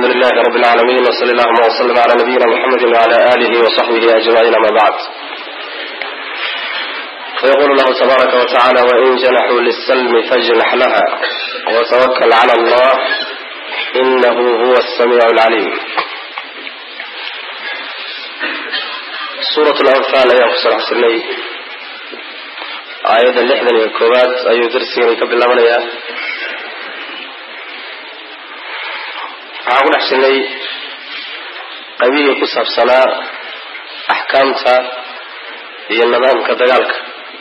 alxamdu lilahi rab اlcaalamiin wsali allahuma wslm cla nabiyina mxamedi wcla alihi wصaxbihi ajmaciin ama bacd fayqul llahu tabaaraka wtacala wain janaxuu lislmi fajnax laha wtwakl clى allah inahu huwa الsamiic اlcaliim suuraة lanfaal ayaan ku saraxsanay aayadda lixdan iyo koowaad ayuu darsigani ka bilaabanayaa waxaan ku dhex jirnay qaybihii ku saabsanaa axkaamta iyo nidaamka dagaalka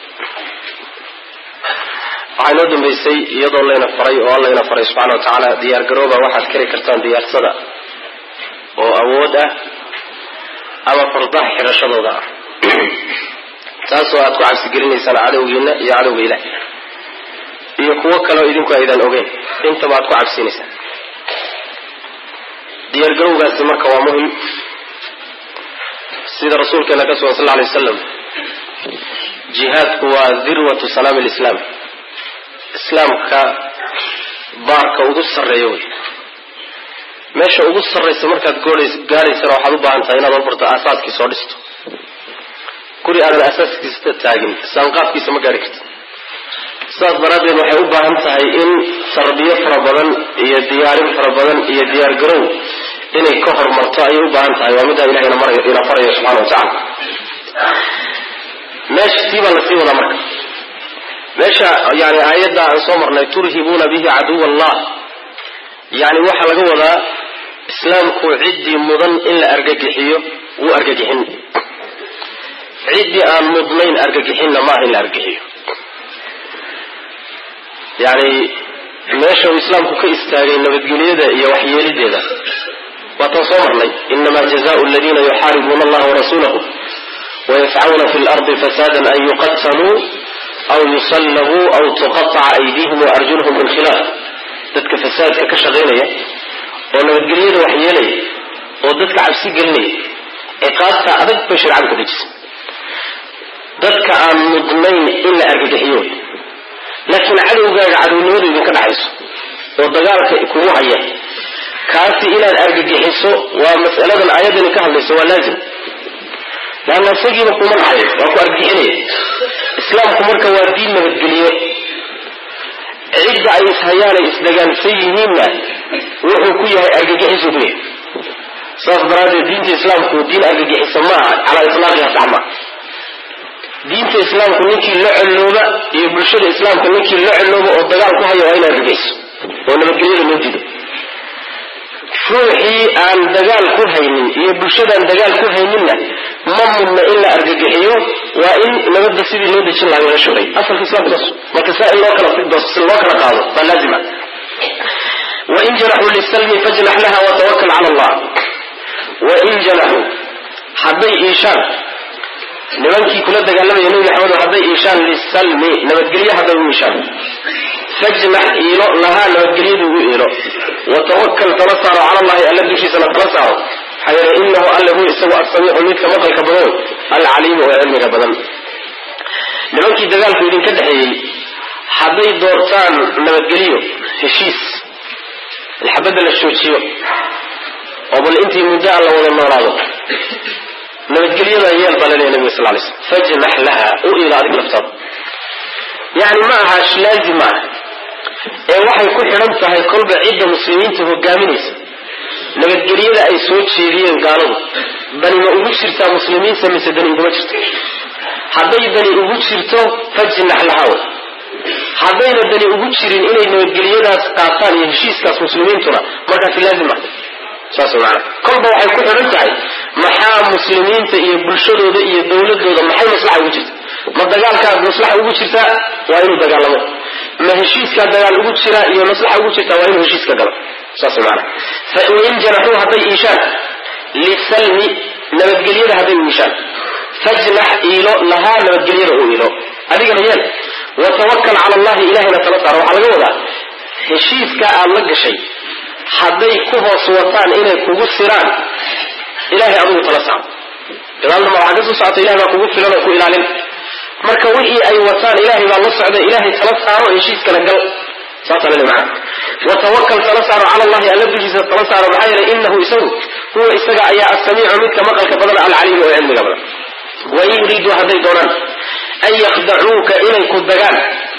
waxaa inoo dambeysay iyadoo layna faray oo allayna faray subxana wa tacaala diyaar garooba waxaad kari kartaan diyaarsada oo awood ah ama fardaha xirashadooda ah taasoo aad ku cabsigelinaysaan cadowgiina iyo cadowga ilaah iyo kuwo kaleo idinku aydan ogeyn intaba aad ku cabsiinaysaan diyaargarowgaasi marka waa muhim sida rasuulkeena ka sugan sal lla lay wasalam jihaadku waa dirwatu salaami lislaam islaamka baarka ugu sarreeya wey meesha ugu sarraysa markaad gaadhaysana waxaad u baahan tahay inaad horbarto aasaaskii soo dhisto guri aadan asaaskiisa taagin saanqaafkiisa ma gaari karti sidaas daraaddeed waxay u baahan tahay in tarbiyo fara badan iyo diyaarin fara badan iyo diyaargarow inay ka hormarto ayay u baahan tahay waa middaa ilahay ina farayo subxana wa tacala meesha sii baa lasii wadaa marka meesha yani aayadda aan soo marnay turhibuuna bihi caduw allah yani waxaa laga wadaa islaamku ciddii mudan in la argagixiyo wuu argagixin ciddii aan mudnayn argagixinna maaha in la argagixiyo yani meesha uu islaamku ka istaagay nabadgelyada iyo waxyeelideeda waataan soo marnay inama jazaء اladina yuxaaribuuna allaha warasuulahu wayascuna fi lardi fasada an yuqataluu aw yusallabuu aw tuqaطca aydihim waarjulhum min khilaaf dadka fasaadka ka shaqaynaya oo nabadgelyada waxyeelaya oo dadka cabsi gelinaya ciqaabta adag bay shareecadu ka dejisay dadka aan mudnayn in la argagixiyo laakiin cadowgaaga cadownimadu idinka dhaxayso oo dagaalka kugu haya kaasi inaad argagixiso waa mas'aladan aayaddani ka hadlayso waa laazim laanna isagiiba kuma dhaxayo waa ku argagixinaya islaamku marka waa diin nabadgeliye cidda ay ishayaan ay isdagaalsan yihiinna wuxuu ku yahay argagixisu ku yahay saas daraaddeed diinta islaamku diin argagixisa maaha calaa itlaaqiha sax maa diinta islaamku ninkii la colooba iyo bulshada islaamka ninkii la colooba oo dagaal ku haya waa in argagixiso oo nabadgelyada loo diido ruuxii aan dagaal ku haynin iyo bulshadaan dagaal ku hayninna ma mudna in la argagixiyo waa in nabadda sidii loo dejin lahaa la shugay asalka islamku saas marka saa in loo kala loo kala qaado baa laazima wain janaxuu lisalmi fajnax laha watawakal cala allah wain janaxuu hadday iishaan nimankii kula dagaalamaya nebi maxamed hadday iishaan lisalmi nabadgelye hadday u iishaan fajnax iilo lahaa nabadgelyadu ugu iilo watawakal tala saaro cala allahi alla dushiisana tala saaro maxaa yeele inahu alle hu isagu asamiicu midka maqalka badan alcaliimu oo cilmiga badan nimankii dagaalku idinka dhexeeyey hadday doortaan nabadgelyo heshiis ilxabadda la joojiyo oo bal intii muddo aan la wada noolaado nabadgelyadaa yeel baa laleeya nabiga sal lay slm fajnax laha u iila adig laftaada yani ma aha laazim ma aha ee waxay ku xidhan tahay kolba cidda muslimiinta hogaaminaysa nabadgelyada ay soo jeediyeen gaaladu dani ma ugu jirtaa muslimiinta mise dani uguma jirto hadday dani ugu jirto fajnax lahaw haddayna dani ugu jirin inay nabadgelyadaas qaataan iyo heshiiskaas muslimiintuna markaasi laazim ah saas maana kolba waxay ku xidhan tahay maxaa muslimiinta iyo bulshadooda iyo dowladooda maxay maslaxa ugu jirta ma dagaalkaad maslaxa ugu jirtaa waa inuu dagaalamo ma heshiiskaa dagaal ugu jira iyo maslaxa ugu jirtaa waa inuu heshiiska galo saas maana fain janaxuu hadday iishaan lisalmi nabadgelyada hadday u iishaan fajnax iilo lahaa nabadgelyada u iilo adigana yeel watawakal cala allahi ilahayna tala saaro waxaa laga wadaa heshiiska aad la gashay hadday ku hoos wataan inay kugu siraan ilahay adigu tala saaro gadaalna ma waxaa ka soo socota ilahay baa kugu filan oo ku ilaalin marka wixii ay wataan ilahay baa la socda ilahay tala saaro heshiiskana gal saasaa lale macana watawakal tala saaro cala allahi alla dushiisa tala saaro maxaa yeelay inahu isagu huwa isaga ayaa asamiicu midka maqalka badan alcaliimu oo cilmiga badan wain yuriiduu hadday doonaan an yakdacuuka inay ku dagaan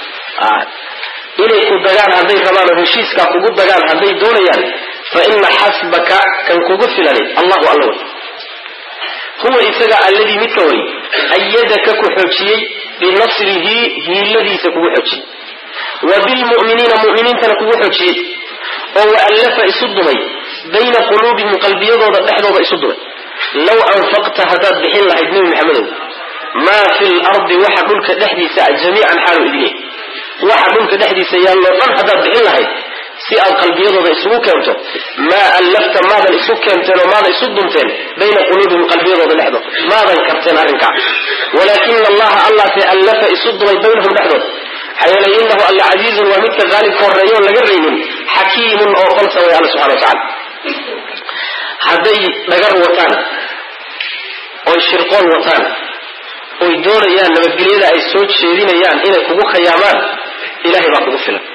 inay ku dagaan hadday rabaan oo heshiiskaa kugu dagaan hadday doonayaan fa ina xasbaka kan kugu filani allahu alla wey huwa isaga alladii midka way ayadaka ku xoojiyey binasrihi hiiladiisa kugu xoojiyey wa bilmu'miniina mu'miniintana kugu xoojiyey oo waallafa isu dumay bayna quluubihim qalbiyadooda dhexdooda isu dumay low anfaqta haddaad bixin lahayd nebi maxamedow maa fi lardi waxa dhulka dhexdiisa a jamiican xaalu idin waxa dhulka dhexdiisa yaalloo dhan haddaad bixin lahayd si aad qalbiyadooda isugu keento maa allafta maadan isu keenteen oo maadan isu dunteen bayna quluubihim qalbiyadooda dhexdooda maadan karteen arrinkaa walaakina allaha allase allafa isu dumay baynahum dhexdooda maxaa yeelay inahu alla casiizun waa midka qaalibka horreeya oon laga raynin xakiimun oo falsa way alla subxana wa tacala hadday dhagar wataan oy shirqoon wataan oy doonayaan nabadgelyada ay soo jeedinayaan inay kugu khayaamaan ilahay baa kugu filan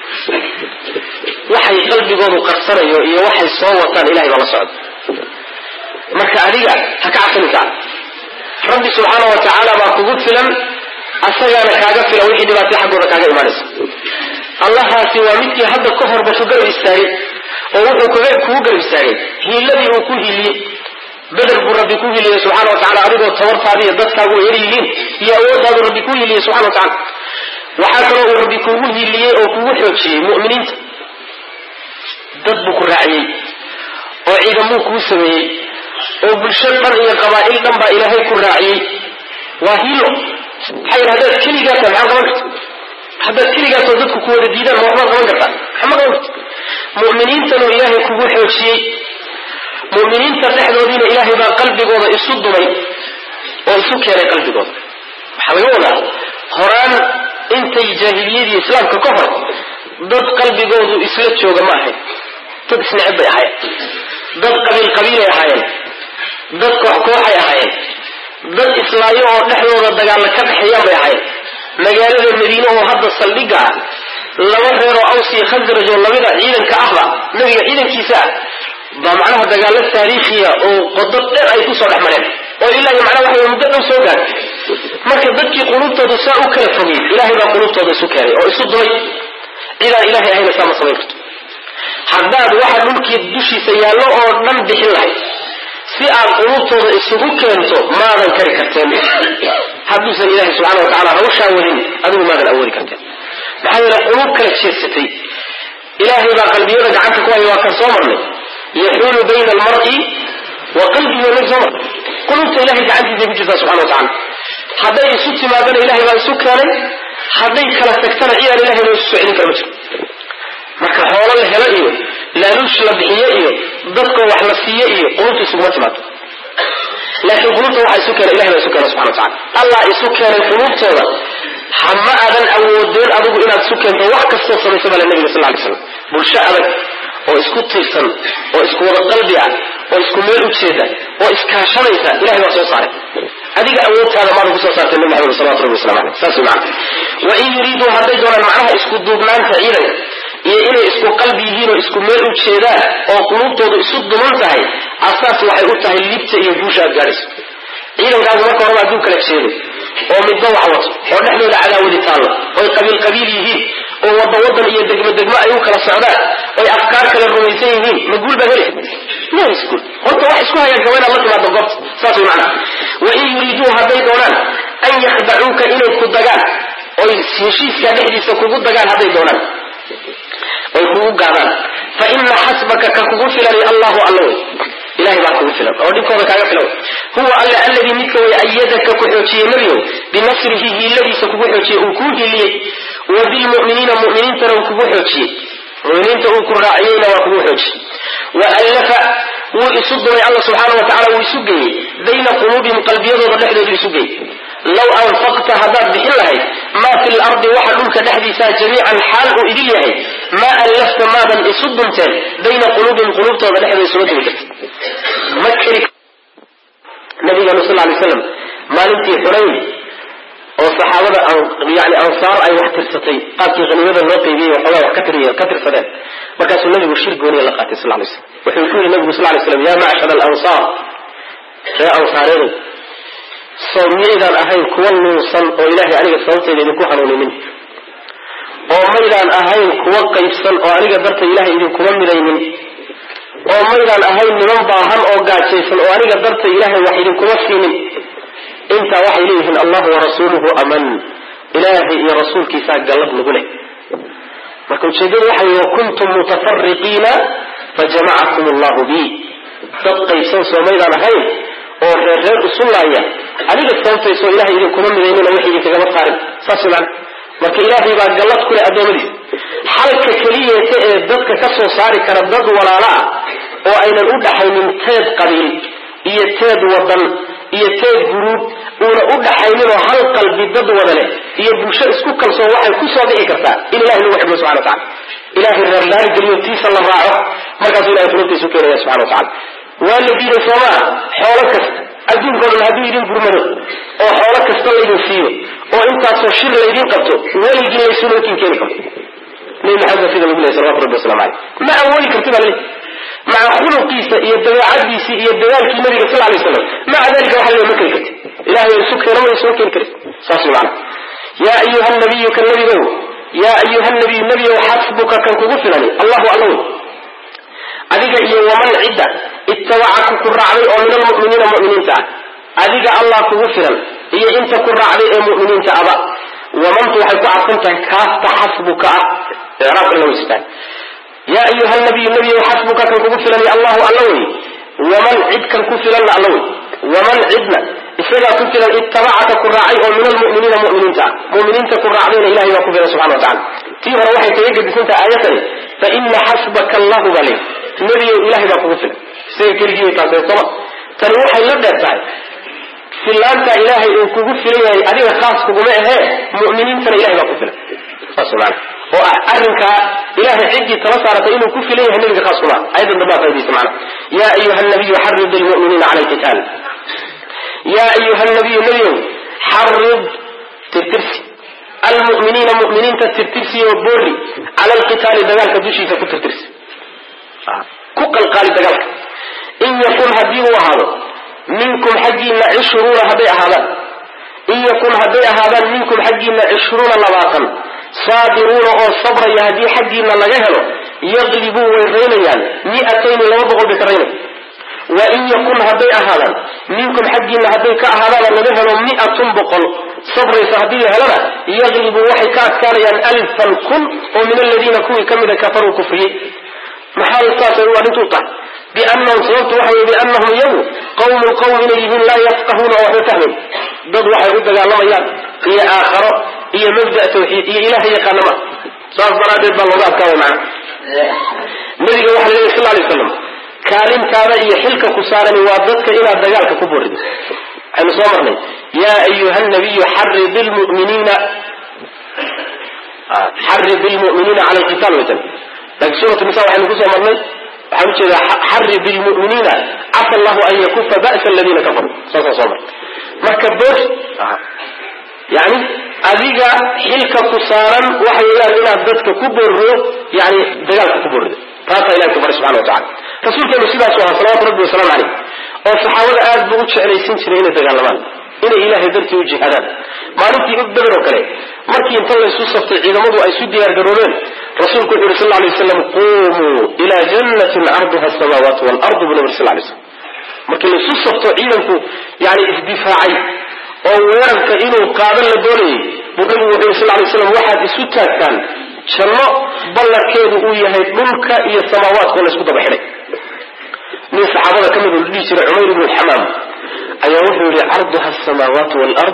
waxay qalbigoodu qarsanayo iyo waxay soo wataan ilahay baa la socda marka adiga ha ka cabsani kaa rabbi subxaana wa tacaala baa kugu filan asagaana kaaga filan wixii dhibaatay xaggooda kaaga imaanaysa allahaasi waa midkii hadda ka horba ku garab istaagay oo wuxuu kugu garab istaagay hiiladii uu ku hiiliyey beder buu rabbi ku hiiliyey subxana wa tacala adigoo tabartaadi iyo dadkaagu yar yihiin iyo awooddaadu rabbi ku hiiliyey subxana wa tacala waxaa kaloo uu rabbi kugu hiiliyey oo kugu xoojiyey mu'miniinta dad buu ku raaciyey oo ciidamuu kuu sameeyey oo bulsho dhan iyo qabaa'il dhan baa ilaahay ku raaciyey waa hiilo maxaa yidhi haddaad keligaa tahay maxaa qaban karta haddaad keligaasoo dadku ku wada diidaan ma waxbaad qaban kartaa maxama qaban karta mu'miniintanoo ilaahay kugu xoojiyey mu'miniinta dhexdoodiina ilaahay baa qalbigooda isu dumay oo isu keenay qalbigooda waxaa laga wadaa horaan intay jaahiliyadii islaamka ka hor dad qalbigoodu isla jooga ma ahayn dad isneceb bay ahaayeen dad qabiil qabiilay ahaayeen dad koox kooxay ahaayeen dad islaayo oo dhexdooda dagaalla ka dhexeeyaan bay ahaayeen magaalada madiine oo hadda saldhigga ah laba reeroo aws iyo khasraj oo lamida ciidanka ahba nabiga ciidankiisa ah baa macnaha dagaalo taariikhiya oo qodo dheer ay kusoo dhex mareen oo ilaa iyo macnaha waxa muddo dhow soo gaartay marka dadkii quluubtooda saa u kala fogay ilaahay baa quluubtooda isu keenay oo isu dumay cidaan ilahay ahayna saa ma samayn karto haddaad waxa dhulkii dushiisa yaallo oo dhan bixin lahayd si aad quluubtooda isugu keento maadan kari karteen hadduusan ilaahay subxana wa tacala hawshaa wadin adigu maadan awoodi karteen maxaa yeele quluub kala jeedsatay ilaahay baa qalbiyada gacanta ku haya waa kan soo marnay yaxuulu bayna almar'i wa qalbihi wa soo marnay quluubta ilahay gacantiisa ku jirtaa subxana wa tacala hadday isu timaadana ilahay baa isu keenay hadday kala tagtana cidaan ilahay loo isu soo celin kara ma jiro marka xoolo la helo iyo laaluush la bixiyo iyo dadka wax la siiyo iyo qulubta isuguma timaado laakiin qulubta waxa isu keena ilahay baa isu keena subxana wa tacala allah isu keenay qulubtooda hama aadan awoodeen adigu inaad isu keento wax kastoo samaysa baa la nabiga sal lay slam bulsho adag oo isku tiirsan oo isku wada qalbi ah oo isku meel ujeeda oo iskaashanaysa ilahay baa soo saaray adiga awoodtaada maada kusoo saartay nabi maxamed salawatu rabbi waslamu aleyh saas wey macana wain yuriiduu hadday doonaan macnaha isku duubnaanta ciidanka iyo inay isku qalbi yihiin oo isku meel u jeedaan oo quluubtoodu isu duman tahay asaas waxay u tahay libta iyo guusha aad gaadhayso ciidankaagu marka horeba hadduu kala jeedo oo midba wax wato oo dhexdooda cadaawadi taallo oy qabiil qabiil yihiin oo wadda wadan iyo degmo degmo ay u kala socdaan oy afkaar kala rumaysan yihiin ma guul baa heli ma helis guul horta wax isku hagaagka waa inaad la timaado goobta saas way macnaha wain yuriiduu hadday doonaan an yakhdacuuka inay ku dagaan oy heshiiskaa dhexdiisa kugu dagaan hadday doonaan oy kugu gaadaan fa ina xasbaka ka kugu filani allahu alla wey ilahay baa kugu filan oo dhinkooda kaaga filan huwa alle alladii midka way ayadaka ku xoojiyey nebigow binasrihi hiiladiisa kugu xoojiyey uu kuu hiiliyey wa bilmu'miniina mu'miniintana uu kugu xoojiyey muminiinta uu ku raaciyeyna waa kugu xoojiyey wa allafa wuu isu dumay alla subxaana wa tacala wuu isu geeyey bayna quluubihim qalbiyadooda dhexdoodu isu geeyey low anfaqta haddaad bixin lahayd maa fi lardi waxa dhulka dhexdiisaa jamiican xaal uu idil yahay maa allafta maadan isu dunteen bayna quluubihim quluubtooda dhexdooda isuma dumi karta ma keri nabiganu sal lay slam maalintii xunayn oo saxaabada yani ansaar ay wax tirsatay qaabkii haniimada loo qaybiyey waxoogaa wax ka ka tirsadeen markaasuu nabigu shir gooniya la qaatay sal lay slam wuxuu ku yidhi nabigu sal lay slam ya macshar alansaar ree ansaareedow soo miyaydaan ahayn kuwa nuusan oo ilaahay aniga sababtayda idinku hanuuninin oo maydaan ahayn kuwa qaybsan oo aniga darta ilahay idinkuma midaynin oo maydaan ahayn niman baahan oo gaajaysan oo aniga darta ilaahay wax idinkuma siinin intaa waxay leeyihiin allahu warasuuluhu aman ilaahay iyo rasuulkiisaa gallad nagu leh marka ujeedadu waxa wey kuntum mutafariqiina fajamacakum allahu bi dad qaybsan soo maydaan ahayn oo reer reer usulaaya aniga sababtayso ilahay idinkuma midaynina wax idinkagama saarin saas man marka ilaahay baa gallad ku leh addoommadiisa xalka keliyeeta ee dadka ka soo saari kara dad walaalo ah oo aynan u dhaxaynin teed qabiil iyo teed wadan iyo teed guruub uuna u dhaxayninoo hal qalbi dad wada leh iyo bulsho isku kalsoon waxay ku soo bixi kartaa in ilahay lagu xidhmo subxana watacala ilahay reerlaari geliyo tiisa la raaco markaasuu ilahay fulubtiisu keenaya subxana watacala waa la diiday soomaa xoolo kasta adduunka o dhan hadduu idin gurmado oo xoolo kasta laydin siiyo oo intaasoo shir laydin qabto weligii laysuma kin keeni karto nabi maxamed sida lagu lehy salawatu rabbi waslamu aleyh ma awoodi karti baa laleey maca khuluqiisa iyo dabeecadiisii iyo dadaalkii nabiga sal lay slam maca dalika waxa le ma keri karti ilahay isu keeno ma isuma keeni karin saas way macana yaa ayuha nabiyu ka nabigow yaa ayuha nabiyu nebiyow xasbuka kan kugu filani allahu allaw adiga iyo waman cidda ittabacaka ku raacday oo min almu'miniina mu'miniinta ah adiga allah kugu filan iyo inta ku raacday ee mu'miniinta aba wamantu waxay ku cadsan tahay kaasta xasbuka ah icraabka la weysitaan yaa ayuha nabiyu nebiyow xasbuka kan kugu filan allahu alla wey waman cid kan ku filanna alla wey waman cidna isagaa ku filan ittabacaka ku raacay oo min almu'miniina mu'miniinta ah mu'miniinta ku raacdayna ilahay baa ku filan subxana wa tacala tii hore waxay kaga gedisantahay aayatani fa ina xasbaka allahu baa le nebiyow ilahay baa kugu filan isaga keligii way taasee soma tani waxay la dheer tahay filaanta ilaahay uu kugu filan yahay adiga khaas kuguma ahee mu'miniintana ilahay baa ku filan saas maana oo ah arrinkaa ilahay ciddii tala saaratay inuu ku filan yahay nebiga khaas kuma ayadan dambaa faa'idaysa macana yaa ayuha nabiyu xarid almu'miniina cala alqitaal yaa ayuha nabiyu nebiyow xarid tirtirsi almu'miniina mu'miniinta tirtirsi oo boori cala alqitaali dagaalka dushiisa ku tirtirsi ku qalqaali dagaalka in yakun haddii uu ahaado minkum xaggiina cishruuna hadday ahaadaan in yakun hadday ahaadaan minkum xaggiina cishruuna labaatan saabiruuna oo sabraya haddii xaggiina laga helo yaqlibuu way raynayaan mi'atayni laba boqol bay ka raynaya wa in yakun hadday ahaadaan minkum xaggiina hadday ka ahaadaan laga helo mi'atun boqol sabraysa haddii la helana yaqlibuu waxay ka adkaanayaan alfan kun oo min aladiina kuwii ka mida kafaruu kufriyey maxaa saasay u arrintu tahay biannahum sababtu waxa wey biannahum iyagu qawmun qowm inay yihiin laa yafqahuuna oo waxba fahmayn dad waxay u dagaalamayaan iyo aakharo iyo mabda tawxiid iyo ilaha yaqaana ma saas daraaddeed baa looga adkaaway macana nabiga waxa leeyahy sal lay slam kaalintaada iyo xilka ku saarani waa dadka inaad dagaalka ku burido waxaynu soo marnay yaa ayuha nabiyu xarid lmuminiina xarid lmu'miniina cala alqitaal waytan laakiin suuratu nisa waxaynu kusoo marnay waxaan ujeedaa xarid lmu'miniina casa allahu an yakufa ba'sa aladiina kafaruu saasaan soo marnay marka boor yani adiga xilka ku saaran waxa weeyaan inaad dadka ku boorriyo yani dagaalka ku boorrido taasaa ilahi ku baray subxana wa tacala rasuulkeenu sidaasu ahaa salawatu rabbi wasalaamu caleyh oo saxaabada aad buu u jeclaysin jiray inay dagaalamaan inay ilaahay dartii u jihaadaan maalintii beder oo kale markii inta laysu saftay ciidamadu ay isu diyaar garoobeen rasuulku wuxu yuri sal lay waslam qumuu ilaa jannatin arduha asamaawaatu waalardu buu nabi sal lay slam markii laysu safto ciidanku yani isdifaacay oo weerarka inuu qaadan la doonayay buu nabigu wuxu yuri sal lay slam waxaad isu taagtaan janno ballarkeedu uu yahay dhulka iyo samaawaadkao laysku daba xidhay nin saxaabada ka mid la dhihi jiray cumayr ibnu xamaam ayaa wuxuu yihi carduha asamaawaatu waalard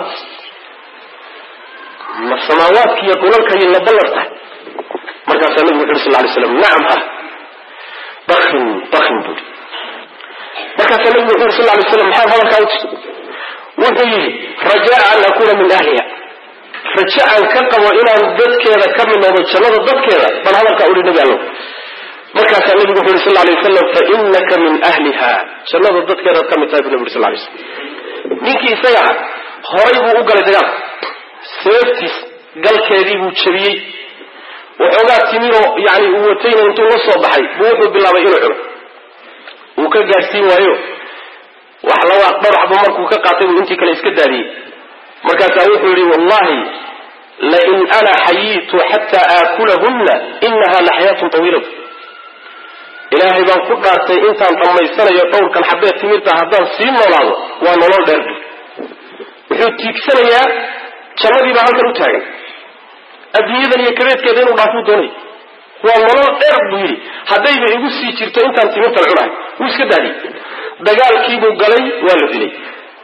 ma samaawaadka iyo dhulalkay la ballar tahay markaasaa nabigu wuxu yuri sal lay slam nacam ha bakin bakin buui markaasaa nabigu wuxu yuri sal lay slam maxaad hadalkaa uti wuxuu yidhi rajaa an akuna min ahliha raje aan ka qabo inaan dadkeeda ka mid noqdo jannada dadkeeda bal hadalkaa uhi nabi allow markaasaa nabigu wuxu yuri sal lay wasalam fa inaka min ahliha jannada dadkeedaad ka mid tahay bu nabi uri sal lay slam ninkii isaga horay buu u galay dagaalka seeftiis galkeedii buu jabiyey waxoogaa timiroo yani uu watayna intuu la soo baxay buu wuxuu bilaabay inuu cuno wuu ka gaadhsiin waayo wax laba dhowr xabo markuu ka qaatay buu intii kale iska daadiyey markaasaa wuxuu yihi wallahi lain ana xayiitu xataa aakulahunna inaha la xayaatun tawiilatu ilaahay baan ku dhaartay intaan dhammaysanayo dhowrkan xabee timirta haddaan sii noolaado waa nolol dheer wuxuu tiigsanayaa jannadii baa halkan u taagan adduunyadan iyo kabeedkeeda inuu dhaafuu doonay waa nolol dheer buu yidhi haddayba igu sii jirto intaan timirtan cunahay wuu iska daadiyey dagaalkiibuu galay waa la dilay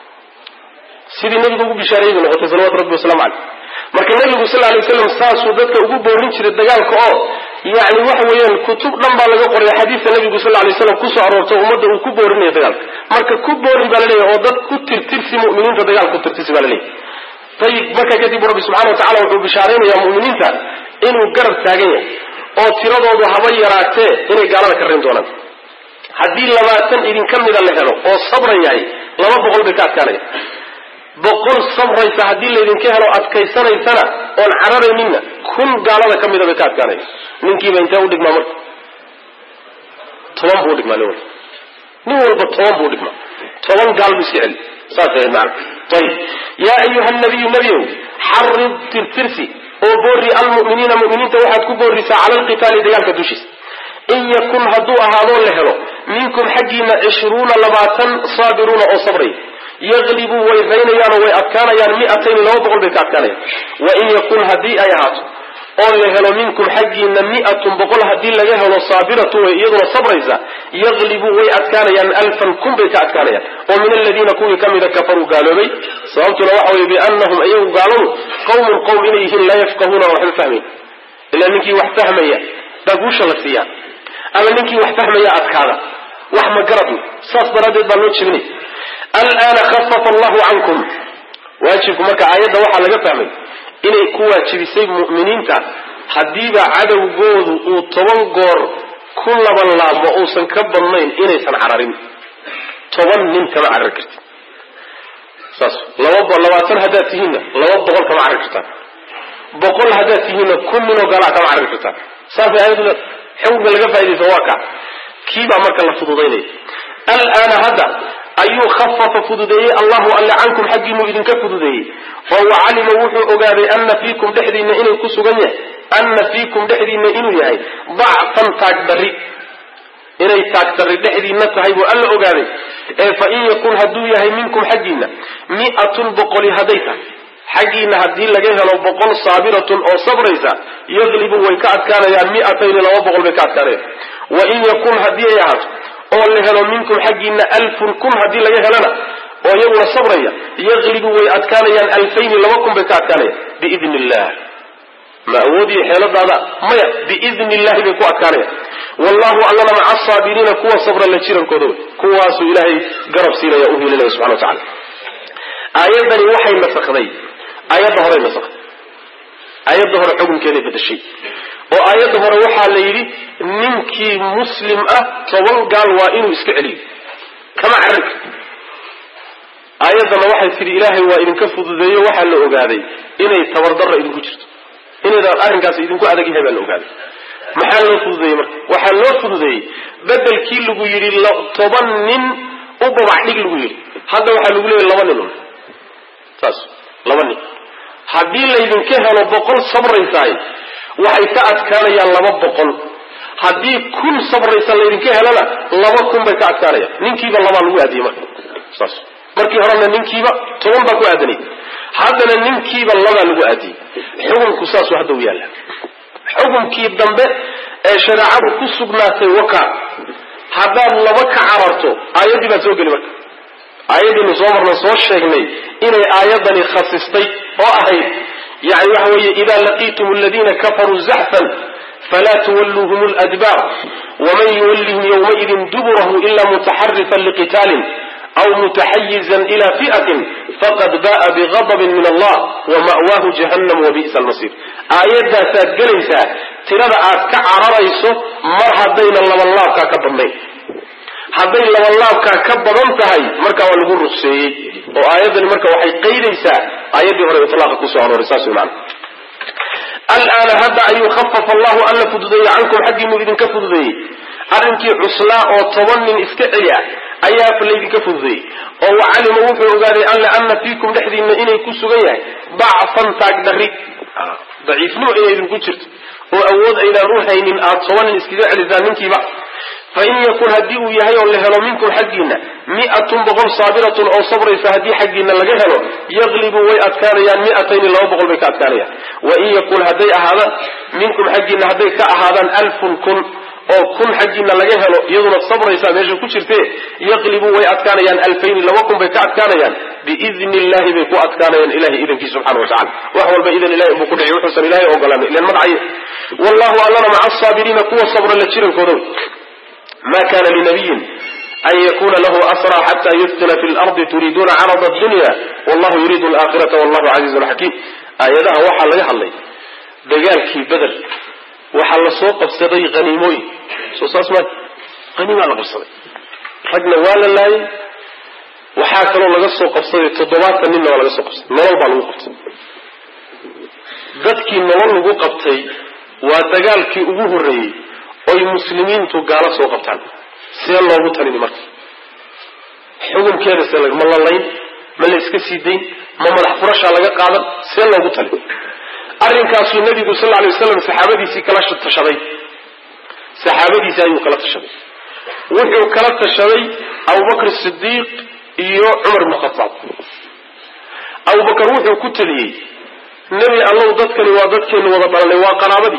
sidii nabigu ugu bishaareeyay bay noqotay salawatu rabbi waslamu caleyh marka nabigu sal lay waslam saasuu dadka ugu boorin jiray dagaalka oo yani waxa weeyaan kutub dhan baa laga qoray xadiidka nabigu sal lay slam kusoo aroortay ummadda uu ku boorinayo dagaalka marka ku boorin baa laleeyahy oo dad ku tirtirsi muminiinta dagaal ku tirtirsi baa laleeyahy ayib marka kadib rabbi subxana wa tacala wuxuu bishaaraynayaa muminiinta inuu garab taagan yahay oo tiradoodu haba yaraatee inay gaalada ka reyn doonaan haddii labaatan idinka mida la helo oo sabran yahay laba boqol bay ka adkaanaya boqol sabraysa haddii laydinka helo adkaysanaysana oon cararayninna kun gaalada ka mida bay ka adkaanaya ninkiiba intee u dhigmaa marka toban buu udhigmaa nin walba nin walba toban buu udhigmaa toban gaal bu iska celi saas ahayd macana ayib yaa ayuha nabiyu nebiow xarid tirtirsi oo boori almu'miniina mu'miniinta waxaad ku boorisaa cala alqitaali dagaalka dushiisa in yakun hadduu ahaadoo la helo minkum xaggiina cishruuna labaatan saabiruuna oo sabraya yaqlibuu way raynayaanoo way adkaanayaan miatayni laba boqol bay ka adkaanayaan wain yakun haddii ay ahaato oo la helo minkum xaggiina miatun boqol haddii laga helo saabiratu way iyaduna sabraysa yaqlibuu way adkaanayaan alfan kun bay ka adkaanayaan oo min aladiina kuwii ka mida kafaruu gaaloobay sababtuna waxa weye biannahum iyagu gaaladu qawmun qowm inay yihiin laa yafqahuuna waxba fahmayn ilaa ninkii wax fahmaya baa guusha la siiyaa ama ninkii wax fahmaya adkaada wax ma garadna saas daraaddeed baa loo jebinay alaana khafafa allahu cankum waajibku marka aayadda waxaa laga fahmay inay ku waajibisay mu'miniinta haddiiba cadowgoodu uu toban goor ku laban laabmo uusan ka badnayn inaysan cararin toban nin kama carari kartid saas laba labaatan haddaad tihiinna laba boqol kama carari kartaan boqol haddaad tihiinna kun ninoo galaa kama carari kartaan saasay aayaddu xukunka laga faa'idaysa waa ka kiibaa marka la fududaynaya alaana hadda ayuu khafafa fududeeyey allahu alle cankum xaggiinuu idinka fududeeyey fahuwa calima wuxuu ogaaday ana fiikum dhexdiinna inay ku sugan yahay ana fiikum dhexdiinna inuu yahay dacfan taagdarri inay taagdarri dhexdiinna tahay buu alla ogaaday ee fa in yakun hadduu yahay minkum xaggiinna mi'atun boqoli hadday tahay xaggiinna haddii laga helo boqol saabiratun oo sabraysa yaqlibu way ka adkaanayaan mi'atayni laba boqol bay ka adkaanayaan wa in yakun haddii ay ahaato oo la helo minkum xaggiina alfun kun haddii laga helana oo iyaguna sabraya yaqlibu way adkaanayaan alfayni laba kun bay ka adkaanayaan biidni illah ma awoodiyo xeeladaada maya biidni illahi bay ku adkaanayaan wallahu allana maca asaabiriina kuwa sabra la jirankooda wey kuwaasuu ilaahay garab siinaya u hilinaya subxana wa tacala aayadani waxay nasakday aayadda horey nasakday aayadda hore xukunkeeday bedeshay oo aayadda hore waxaa la yidhi ninkii muslim ah toban gaal waa inuu iska celiyo kama carari aayaddana waxay tidhi ilaahay waa idinka fududeeyo waxaa la ogaaday inay tabardarra idinku jirto inaydaan arrinkaas idinku adag yahay baa la ogaaday maxaa loo fududeeyey marka waxaa loo fududeeyey bedelkii lagu yidhi toban nin u babacdhig lagu yidhi hadda waxaa lagu leeyahy laba nin un saas laba nin haddii laydinka helo boqol sabraysaay waxay ka adkaanayaan laba boqol haddii kun sabraysa laydinka helana laba kun bay ka adkaanayaan ninkiiba labaa lagu aadiyey marka saas markii horena ninkiiba toban baa ku aadanay haddana ninkiiba labaa lagu aadiyey xukunku saasuu hadda u yaalla xukunkii dambe ee shareecadu ku sugnaatay waka haddaad laba ka cararto aayaddii baad soo geli marka aayaddiinu soo marna soo sheegnay inay aayadani khasistay oo ahayd yani waxa weeye ida laqiitum aladiina kafaruu zaxfan falaa tuwalluuhum ladbaar waman yuwallihim yowmaidin duburahu ila mutaxarifan liqitaalin aw mutaxayizan ila fi'atin faqad ba'a bigadabin min allah wama'waahu jahannam wabi'sa almasiir aayaddaasaad gelaysaa tirada aad ka cararayso mar haddayna labanlaabkaa ka badnayn hadday labanlaabkaa ka badan tahay markaa waa lagu ruqseeyey oo aayaddani marka waxay qaydaysaa aayaddii hore itlaaqa kusoo arooray saas wey maana alaana hadda ayuu khafafa allahu alla fududeeyey cankum xaggiinu idinka fududeeyey arrinkii cuslaa oo toban nin iska celi ah ayaa laydinka fududeeyey oo wacalima wuxuu ogaaday alle ana fiikum dhexdiinna inay ku sugan yahay dacfan taagdari daciifnimo inay idinku jirto oo awood aydaan u haynin aad toban nin iskaga celisaan ninkiiba fain yakun haddii uu yahay oo la helo minkum xaggiinna mi'atun boqol saabiratun oo sabraysa haddii xaggiinna laga helo yaqlibu way adkaanayaan mi'atayni laba boqol bay ka adkaanayaan wain yakun hadday ahaadaan minkum xaggiinna hadday ka ahaadaan alfun kun oo kun xaggiinna laga helo iyaduna sabraysaa meesha ku jirte yaqlibu way adkaanayaan alfayni laba kun bay ka adkaanayaan biidni illahi bay ku adkaanayaan ilahay idankii subxana wa tacala wax walba idan ilahay buu ku dhici wuxuusan ilahay ogolaanay ilan madcaye wallahu allana maca asaabiriina kuwa sabra la jirankooda ma kana linabiyin an yakuna lahu asra xata yudkina fi lardi turiiduuna carada dunya wallahu yuriidu alaakhirata wallahu casiizun xakiim aayadaha waxaa laga hadlay dagaalkii beder waxaa la soo qabsaday haniimooyin soo saas ma haniimaa la qabsaday ragna waa la laayay waxaa kaloo laga soo qabsaday toddobaatan ninna waa laga soo qabsaday nolol baa lagu qabtay dadkii nolol lagu qabtay waa dagaalkii ugu horreeyey oy muslimiintu gaalo soo qabtaan see loogu talini marka xukunkeeda see ma la layn ma la iska sii dayn ma madax furashaa laga qaadan see loogu talin arrinkaasuu nabigu sal lay waslam saxaabadiisii kala tashaday saxaabadiisii ayuu kala tashaday wuxuu kala tashaday abubakr sidiiq iyo cumar ibnu khataab abubakar wuxuu ku taliyey nebi allow dadkani waa dadkeenu wada dhalanay waa qaraabadii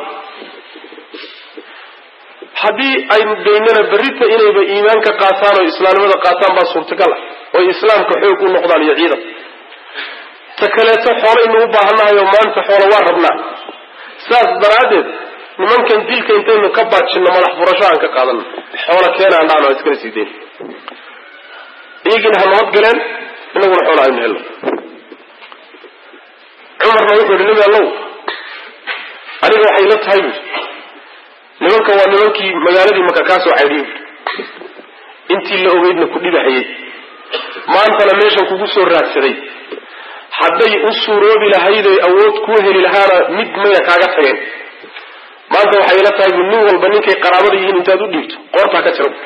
haddii aynu daynana berrita inayba iimaanka qaataan oo islaamnimada qaataan baa suurtagal ah oy islaamka xoog u noqdaan iyo ciidan ta kaleeto xoolaynu u baahannahay oo maanta xoolo waa rabnaa saas daraaddeed nimankan dilka intaynu ka baajinno madax furasho aan ka qaadano xoola keenaan dhaano iskala sii dayn iyagiina ha nabad galeen inaguna xoola aynu helno cumarna wuxuu yihi nebi allow aniga waxay la tahay buui nimanka waa nimankii magaaladii maka kaa soo caydhiyey intii la ogeydna ku dhibahayey maantana meeshan kugu soo raadsaday hadday u suuroobi lahayd oy awood kuu heli lahaana mid mayna kaaga tageen maanta waxay ila tahay bu nin walba ninkay qaraabada yihiin intaad u dhiibto qoortaa ka jira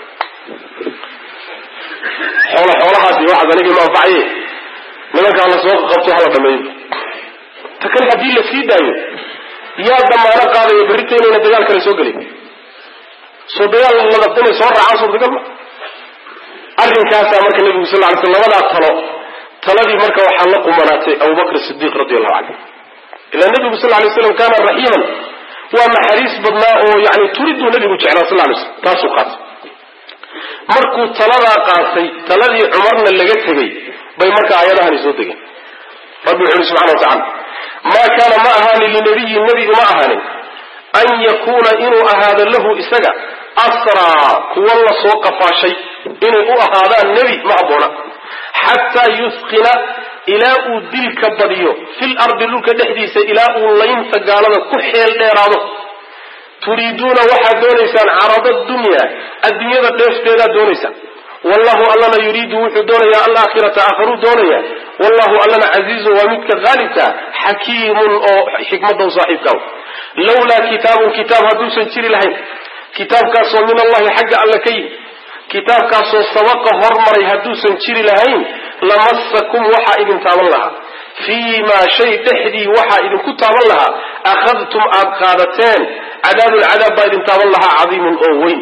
xoola xoolahaasi waxaas aniga ma anfacaye nimankaa la soo qabto hala dhameeyo ta kale haddii la sii daayo yaa damaano qaadaya berrita inayna dagaal kale soo gelin soo dagaal ladab inay soo raacaan suurtagal ma arrinkaasaa marka nebigu sal ly sl labadaa talo taladii marka waxaa la qumanaatay abubakr sidiiq radi allahu canhu ilaa nebigu sal lay slam kaana raxiiman waa naxariis badnaa oo yani turiduu nebigu jeclaa sal lay slam taasuu qaatay markuu taladaa qaatay taladii cumarna laga tegey bay marka aayadahani soo degeen rabbi wuxu uhi subxana wa tacala maa kaana ma ahaanin linabiyin nebigu ma ahaanin an yakuuna inuu ahaado lahu isaga asraa kuwa la soo qafaashay inay u ahaadaan nebi ma habboona xataa yusqina ilaa uu dilka badiyo fil ardi dhulka dhexdiisa ilaa uu laynta gaalada ku xeel dheeraado turiiduuna waxaad doonaysaan carada dunya adduunyada dheefteedaad doonaysaan wallahu allana yuriidu wuxuu doonayaa alaakhirata aakharuu doonaya wallahu allana casiizun waa midka haalibka xakiimun oo xikmada u saaxiibka lawlaa kitaabun kitaab hadduusan jiri lahayn kitaabkaasoo min allahi xagga alle ka yimi kitaabkaasoo sabaqa hormaray hadduusan jiri lahayn lamasakum waxaa idin taaban lahaa fii maa shay dhexdii waxaa idinku taaban lahaa akhadtum aad qaadateen cadaabun cadaab baa idin taaban lahaa cadiimun oo weyn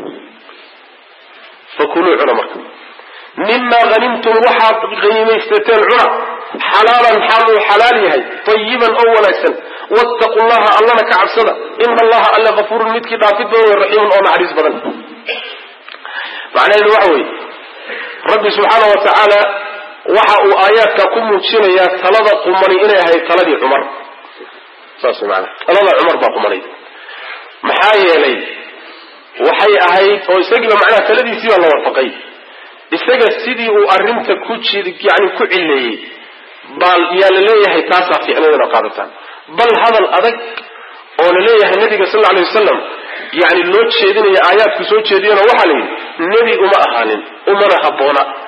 fakuluu cuna marka mimaa hanimtum waxaad hanimaysateen cuna xalaalan xaal uu xalaal yahay tayiban oo wanaagsan wattaqu llaha allana ka cabsada ina allaha alle kafuurun midkii dhaafid badan wey raxiimun oo naxariis badan macnaheedu waxa weeye rabbi subxaana wa tacaala waxa uu aayaadka ku muujinayaa talada qumani inay ahayd taladii cumar saas maana talada cumar baa qumanay maxaa yeelay waxay ahayd oo isagiiba macnaha taladiisii baa la waafaqay isaga sidii uu arrinta ku jid yani ku cileeyey baa yaa la leeyahay taasaa fiicnayd ina qaadataan bal hadal adag oo la leeyahay nabiga sal alay wasalam yani loo jeedinaya aayaadku soo jeediyana waxaa la yidhi nebi uma ahaanin umana habboona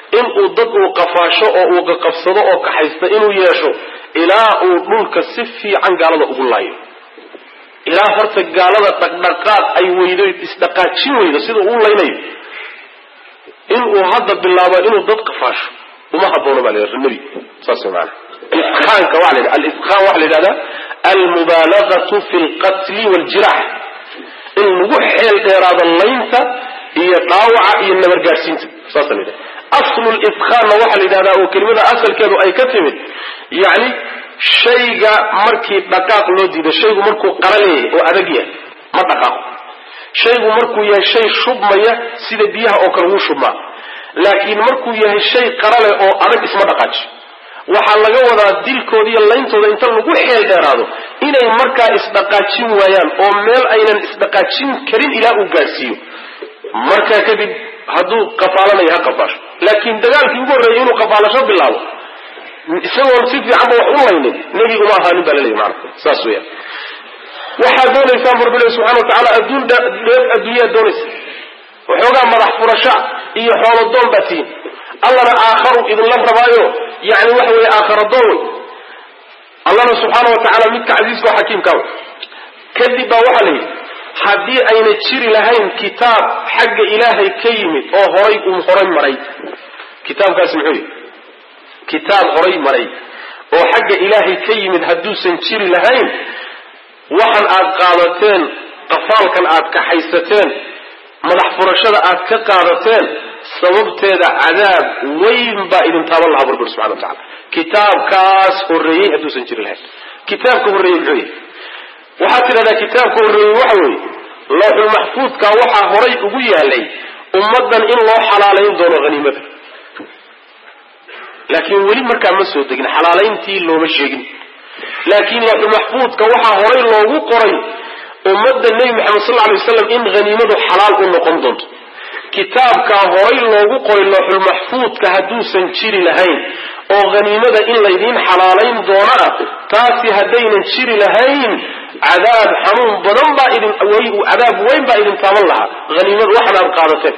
inuu dad uu qafaasho oo uu qaqabsado oo kaxaysta inuu yeesho ilaa uu dhulka si fiican gaalada ugu laayo ilaa horta gaalada dhaqdhaqaaq ay weydo isdhaqaajin weydo sida uu laynayo inuu hadda bilaabo inuu dad qafaasho uma haboono baa la yidhahda nebi saas way maana isqaanka waa la yidhahda alisqaan waxaa la yidhahdaa almubaalagatu fi lqatli waljirax in lagu xeel dheeraado laynta iyo dhaawaca iyo nabargaadhsiinta saasa la yidhahda aslu lisqaanna waxaa la yidhahdaa oo kelimada asalkeedu ay ka timid yacni shayga markii dhaqaaq loo diido shaygu markuu qara leeyahay oo adag yahay ma dhaqaaqo shaygu markuu yahay shay shubmaya sida biyaha oo kale wuu shubmaa laakiin markuu yahay shay qara leh oo adag isma dhaqaaji waxaa laga wadaa dilkooda iyo layntooda inta lagu xeel dheeraado inay markaa isdhaqaajin waayaan oo meel aynan isdhaqaajin karin ilaa uu gaadhsiiyo markaa kadib hadduu qafaalanayo ha qafaasho laakiin dagaalkii ugu horreeyay inuu qafaalasho bilaabo isagoon si fiicanba wax u laynin nebi uma ahaanin baa laleeyahy maana saas weeyaan waxaad doonaysaan bu rabbi ilahi subxana wa tacaala adduun dheef adduunyaad doonaysa waxoogaa madax furasha iyo xoolodoon baa tihin allana aakharu idinla rabaayo yani waxa weeye aakhara doon wey allana subxaana wa tacaala midka casiiska oo xakiimka wey kadib baa waxaa la yidhi haddii ayna jiri lahayn kitaab xagga ilaahay ka yimid oo horay uu horay maray kitaabkaasi muxuu yihi kitaab horay maray oo xagga ilaahay ka yimid hadduusan jiri lahayn waxan aad qaadateen qafaalkan aad kaxaysateen madax furashada aad ka qaadateen sababteeda cadaab weyn baa idin taaban lahaa burbur subxana wa tacala kitaabkaas horreeyey hadduusan jiri lahayn kitaabka horreeyey muxuu yahay waxaad tidhahdaa kitaabka horreeyey waxa weeye looxulmaxfuudka waxaa horay ugu yaalay ummaddan in loo xalaalayn doono haniimada laakiin weli markaa ma soo degin xalaalayntii looma sheegin laakiin looxulmaxfuudka waxaa horay loogu qoray ummadda nebi maxamed sal alay waslam in haniimadu xalaal u noqon doonto kitaabkaa horay loogu qoray looxulmaxfuudka hadduusan jiri lahayn oo haniimada in laydiin xalaalayn doona ah taasi haddaynan jiri lahayn cadaab xanuun badan baa idin cadaab weyn baa idin taaban lahaa haniimada waxan aad qaadateen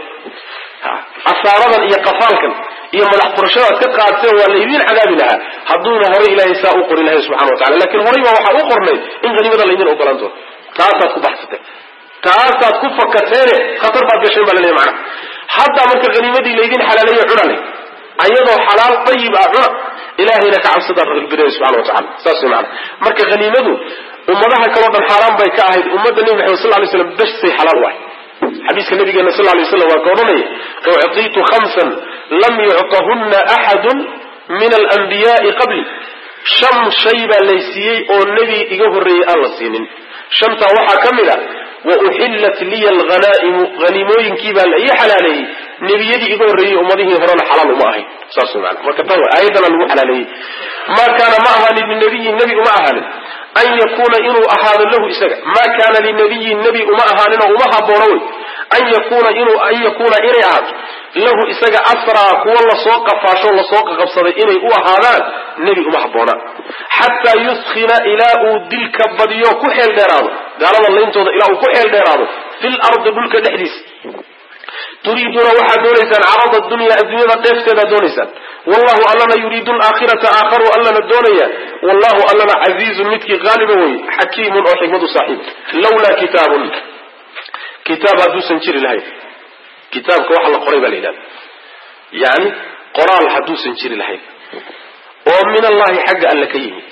asaaradan iyo qafaalkan iyo madax furashada aad ka qaadateen waa laydiin cadaabi lahaa hadduuna horay ilaahay saa u qori lahay subxana wa tacala lakin horay baa waxaa u qornay in haniimada laydin ogolaan doono taasaad ku baxsateen taasaad ku fakateene khatar baad gasheen baa laleeyahy macana haddaa marka haniimadii laydin xalaaleeyo cunale ayadoo xalaal dayib ah cuna ilaahayna ka cabsadaa rabbileeya subxana wa tacala saas way macana marka haniimadu ummadaha kaleo dhan xaaraan bay ka ahayd ummadda nebi maxamed sal lay slam besay xalaal u ahay xadiiska nabigeena sal lay slam waa ka odhanaya uctiitu khamsan lam yuctahunna axadun min alanbiyaai qabli shan shay baa laysiiyey oo nebi iga horreeyey aan la siinin shantaa waxaa ka mid a wa uxillat liya alhanaa'imu haniimooyinkii baa la ii xalaaleeyey nebiyadii iga horreeyey ummadihii horena xalaal uma ahayn saas way maana marka tan aayadana lagu xalaaleeyey maa kaana ma ahaanin linabiyin nebi uma ahaanin an yakuuna inuu ahaado lahu isaga maa kaana linabiyin nebi uma ahaaninoo uma haboono wey an yakuna inuu an yakuuna inay ahaato lahu isaga asraa kuwa lasoo qafaasho lasoo qaqabsaday inay u ahaadaan nebi uma habboonaan xataa yuskhina ilaa uu dilka badiyo ku xeel dheeraado gaalada layntooda ilaa uu ku xeel dheeraado fil ardi dhulka dhexdiisa turiiduuna waxaad doonaysaan carada dunya adduunyada dheefteedaad doonaysaan wallahu allana yuriidu alaakhirata aakharu allana doonaya wallahu allana casiizun midkii qaaliba wey xakiimun oo xikmadu saaxiib lawlaa kitaabun kitaab hadduusan jiri lahayn kitaabka waxa la qoray baa la yidhahda yani qoraal hadduusan jiri lahayn oo min allahi xagga alle ka yimid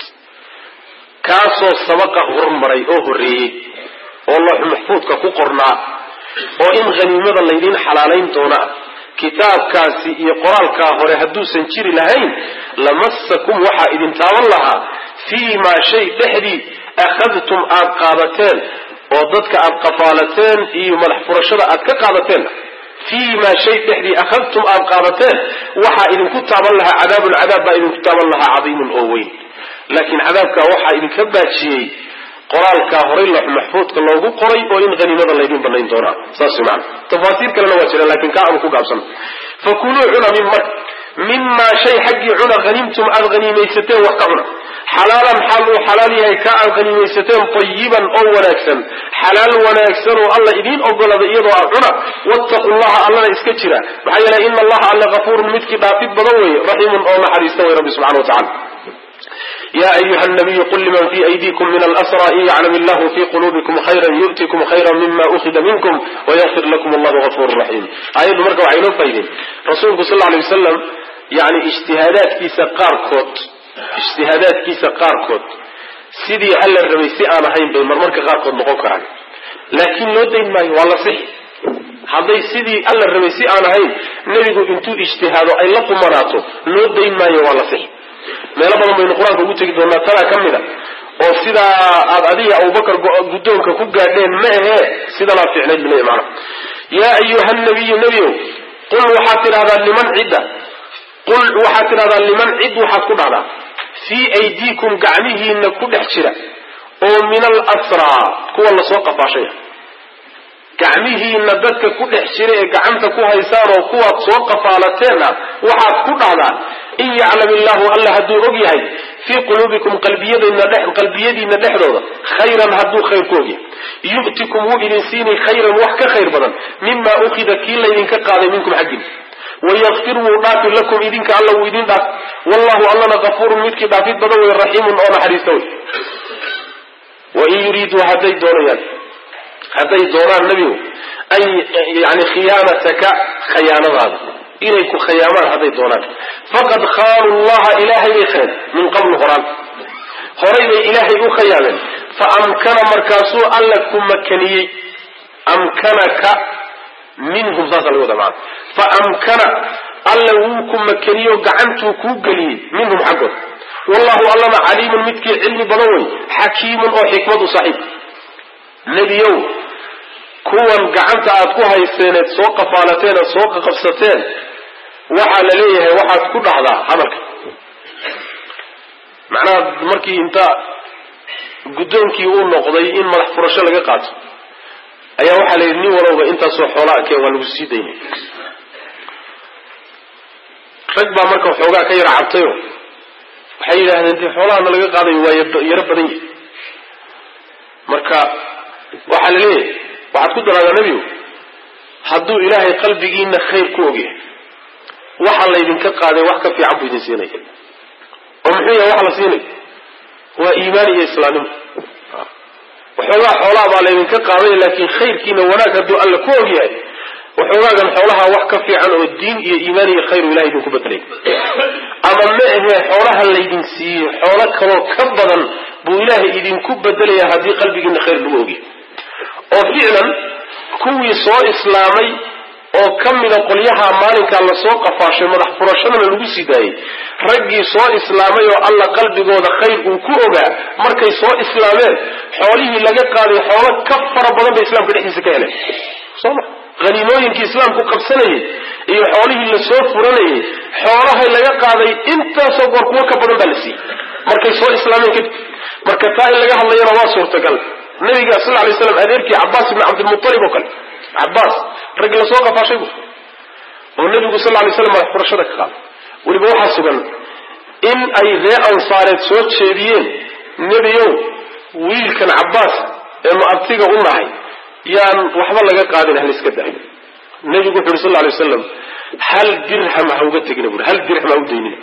kaasoo sabaqa hormaray oo horreeyey oo looxu maxfuudka ku qornaa oo in haniimada laydiin xalaalayn doonaa kitaabkaasi iyo qoraalkaa hore hadduusan jiri lahayn lamasakum waxaa idin taaban lahaa fii maa shay dhexdii akhadtum aad qaadateen oo dadka aad qafaalateen iyo madax furashada aad ka qaadateen fii maa shay dhexdii akhadtum aad qaadateen waxaa idinku taaban lahaa cadaabun cadaab baa idinku taaban lahaa cadiimun oo weyn laakiin cadaabkaa waxaa idinka baajiyey qoraalkaa horay loox maxfuudka loogu qoray oo in haniimada laydin banayn doonaa saas maana tafaasiir kalena waa jira lakin kaa aanu ku gaabsana fakuluu cuna mima mimaa shay xaggii cuna haniimtum aad haniimaysateen wax ka cuna xalaalan xaal uu xalaal yahay ka aad qanimaysateen tayiban oo wanaagsan xalaal wanaagsan oo alla idiin ogolada iyadoo ah cuna wattaqu llaha allana iska jira maxaa yeelay ina allaha alle kafuurun midkii dhaafid badan wey raxiimun oo naxariista wey rabbi subxana wa tacala ya ayuha nabiyu qul liman fi aydikum min alasra in yaclam illahu fi qulubikum khayra yu'tikum khayra mima ukhida minkum wayakfir lakum allahu gafurun raxiim aayaddu marka waxay inoo faydeen rasuulku sal alay wasalam yani ijtihaadaadkiisa qaarkood ijtihaadaadkiisa qaarkood sidii alla rabay si aan ahayn bay marmarka qaarkood noqon karaan laakiin loo dayn maayo waa la sixi hadday sidii alla rabay si aan ahayn nebigu intuu ijtihaado ay la qumanaato loo dayn maayo waa la sixi meelo badan baynu qur-aanka ugu tegi doonaa tanaa ka mid a oo sidaa aad adiga abubakar guddoonka ku gaadheen ma ahee sidanaa fiicnayd bule maana yaa ayuha nabiyu nebiow qul waxaad tidhahdaa liman cidda qul waxaad tidhahdaa liman cid waxaad ku dhahdaa fii aydiikum gacmihiina ku dhex jira oo min alasraa kuwa lasoo qafaashaya gacmihiina dadka ku dhex jira ee gacanta ku haysaan oo kuwaad soo qafaalateen ah waxaad ku dhahdaa in yaclam illaahu alla hadduu og yahay fii quluubikum qalbiyadiina dhexdooda khayran hadduu khayr ku ogyahay yu'tikum wuu idin siinay khayran wax ka khayr badan mima ukhida kii laydinka qaaday minkum xaggiin wayakfir wuu dhaafi lakum idinka alla wuu idin dhaaf wallahu allana kafuurun midkii dhaafid badan wey raxiimun oo naxariista wey wain yuriiduu hadday doonayaan hadday doonaan nebigu an yani khiyaanataka khayaanadaada inay ku khayaamaan hadday doonaan faqad khaanu llaha ilaahay bay kheen min qablu horaan horay bay ilaahay u khayaameen fa amkana markaasuu alla ku makaniyey amkanaka minhum saasa laga wada maana fa amkana alla wuu ku makaniyo gacantuu kuu geliyey minhum xaggood wallahu allana caliimun midkii cilmi badan wey xakiimun oo xikmad u saaxiib nebiyow kuwan gacanta aad ku hayseeneed soo qafaalateen eed soo qaqabsateen waxaa la leeyahay waxaad ku dhahdaa hadalka macnaha markii inta guddoonkii uu noqday in madax furasho laga qaato ayaa waxaa la yidhi nin walowba intaasoo xoolaa keen waa lagu sii daynay rag baa marka waxoogaa ka yara cabtayo waxay yidhaahdeen dee xoolahana laga qaadayo waa yaro badan yahi marka waxaa la leeyahay waxaad ku daraadaa nebigu hadduu ilaahay qalbigiina khayr ku ogyahay waxa laydinka qaaday wax ka fiican buu idin siinaya oo muxuu yahay wax la siinay waa iimaan iyo islaamnimo waxoogaa xoolaha baa laydinka qaaday laakiin khayrkiina wanaag hadduu alla ku ogyahay waxoogaagan xoolaha wax ka fiican oo diin iyo iimaan iyo khayru ilahay idinku bedelay ama ma ahee xoolaha laydin siiyey xoolo kaloo ka badan buu ilaahay idinku bedelaya haddii qalbigiina khayr lagu ogyahay oo ficlan kuwii soo islaamay oo ka mida qolyaha maalinkaa lasoo qafaashay madax furashadana lagu sii daayey raggii soo islaamay oo alla qalbigooda khayr uu ku ogaa markay soo islaameen xoolihii laga qaaday xoolo ka fara badan bay islaamka dhexdiisa ka heleen soma haniimooyinkii islaamku qabsanayay iyo xoolihii lasoo furanayay xoolahay laga qaaday intaasoo goor kuwo ka badan baa la siiyey markay soo islaameen kadib marka taa in laga hadlayana waa suurtagal nabiga sal lay slam adeerkii cabaas ibni cabdilmualib oo kale cabaas raggi lasoo qafaashay bu oo nebigu sal lay slam madax furashada ka qaaday weliba waxaa sugan in ay ree ansaareed soo jeediyeen nebiyow wiilkan cabaas ee muabtiga u nahay yaan waxba laga qaadin haliska daayo nebigu wuxu uri sal lay wasalam hal dirham ha uga tegina buri hal dirham ha u daynina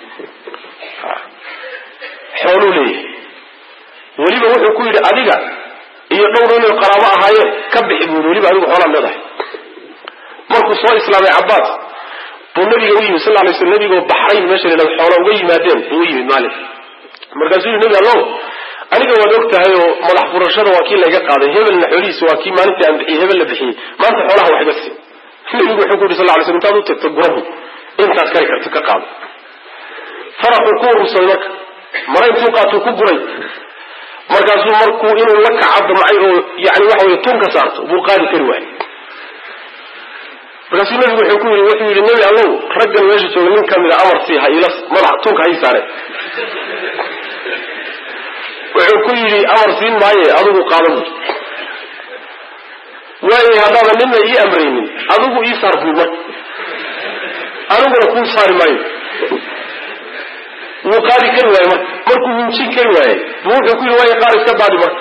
xooluu leeyahay weliba wuxuu ku yidhi adiga iyo dhowr inay qaraabo ahaayeen ka bixi buuri weliba adigu xoolaad leedahay markuu soo islaamay cabaas buu nabiga u yimid sal lay sl nabigoo baxrayn meesha la xoola uga yimaadeen buu u yimid maalin markaasuu yihi nebi allow aniga waad og tahay oo madax furashada waa kii layga qaaday hebelna xoolihiisa waa kii maalintii aan bixiyey hebel la bixiyey maanta xoolaha wax iga sii nabigu wuxuu ku yidhi sal lay sl intaad u tagto gurahu intaad kari karto ka qaado faraxuu ku urursaday marka mara intuu qaatuu ku guray markaasuu markuu inuu la kaca damcay oo yani waxa wey tun ka saarto buu qaadi kari waayey markaasuu nabigu wuxuu ku yii wuxuu yidhi nebi allow raggan meesha jooga nin kamida amar sii ha ila madax tunka ha ii saare wuxuu ku yidhi amar siin maaye adigu qaada bui waayay haddaada nina ii amraynin adigu ii saar bui marka aniguna kuu saari maayo wuu qaadi kari waaye marka markuu hinjin kari waayey buu wuxuu ku yidhi waaya qaar iska daadi marka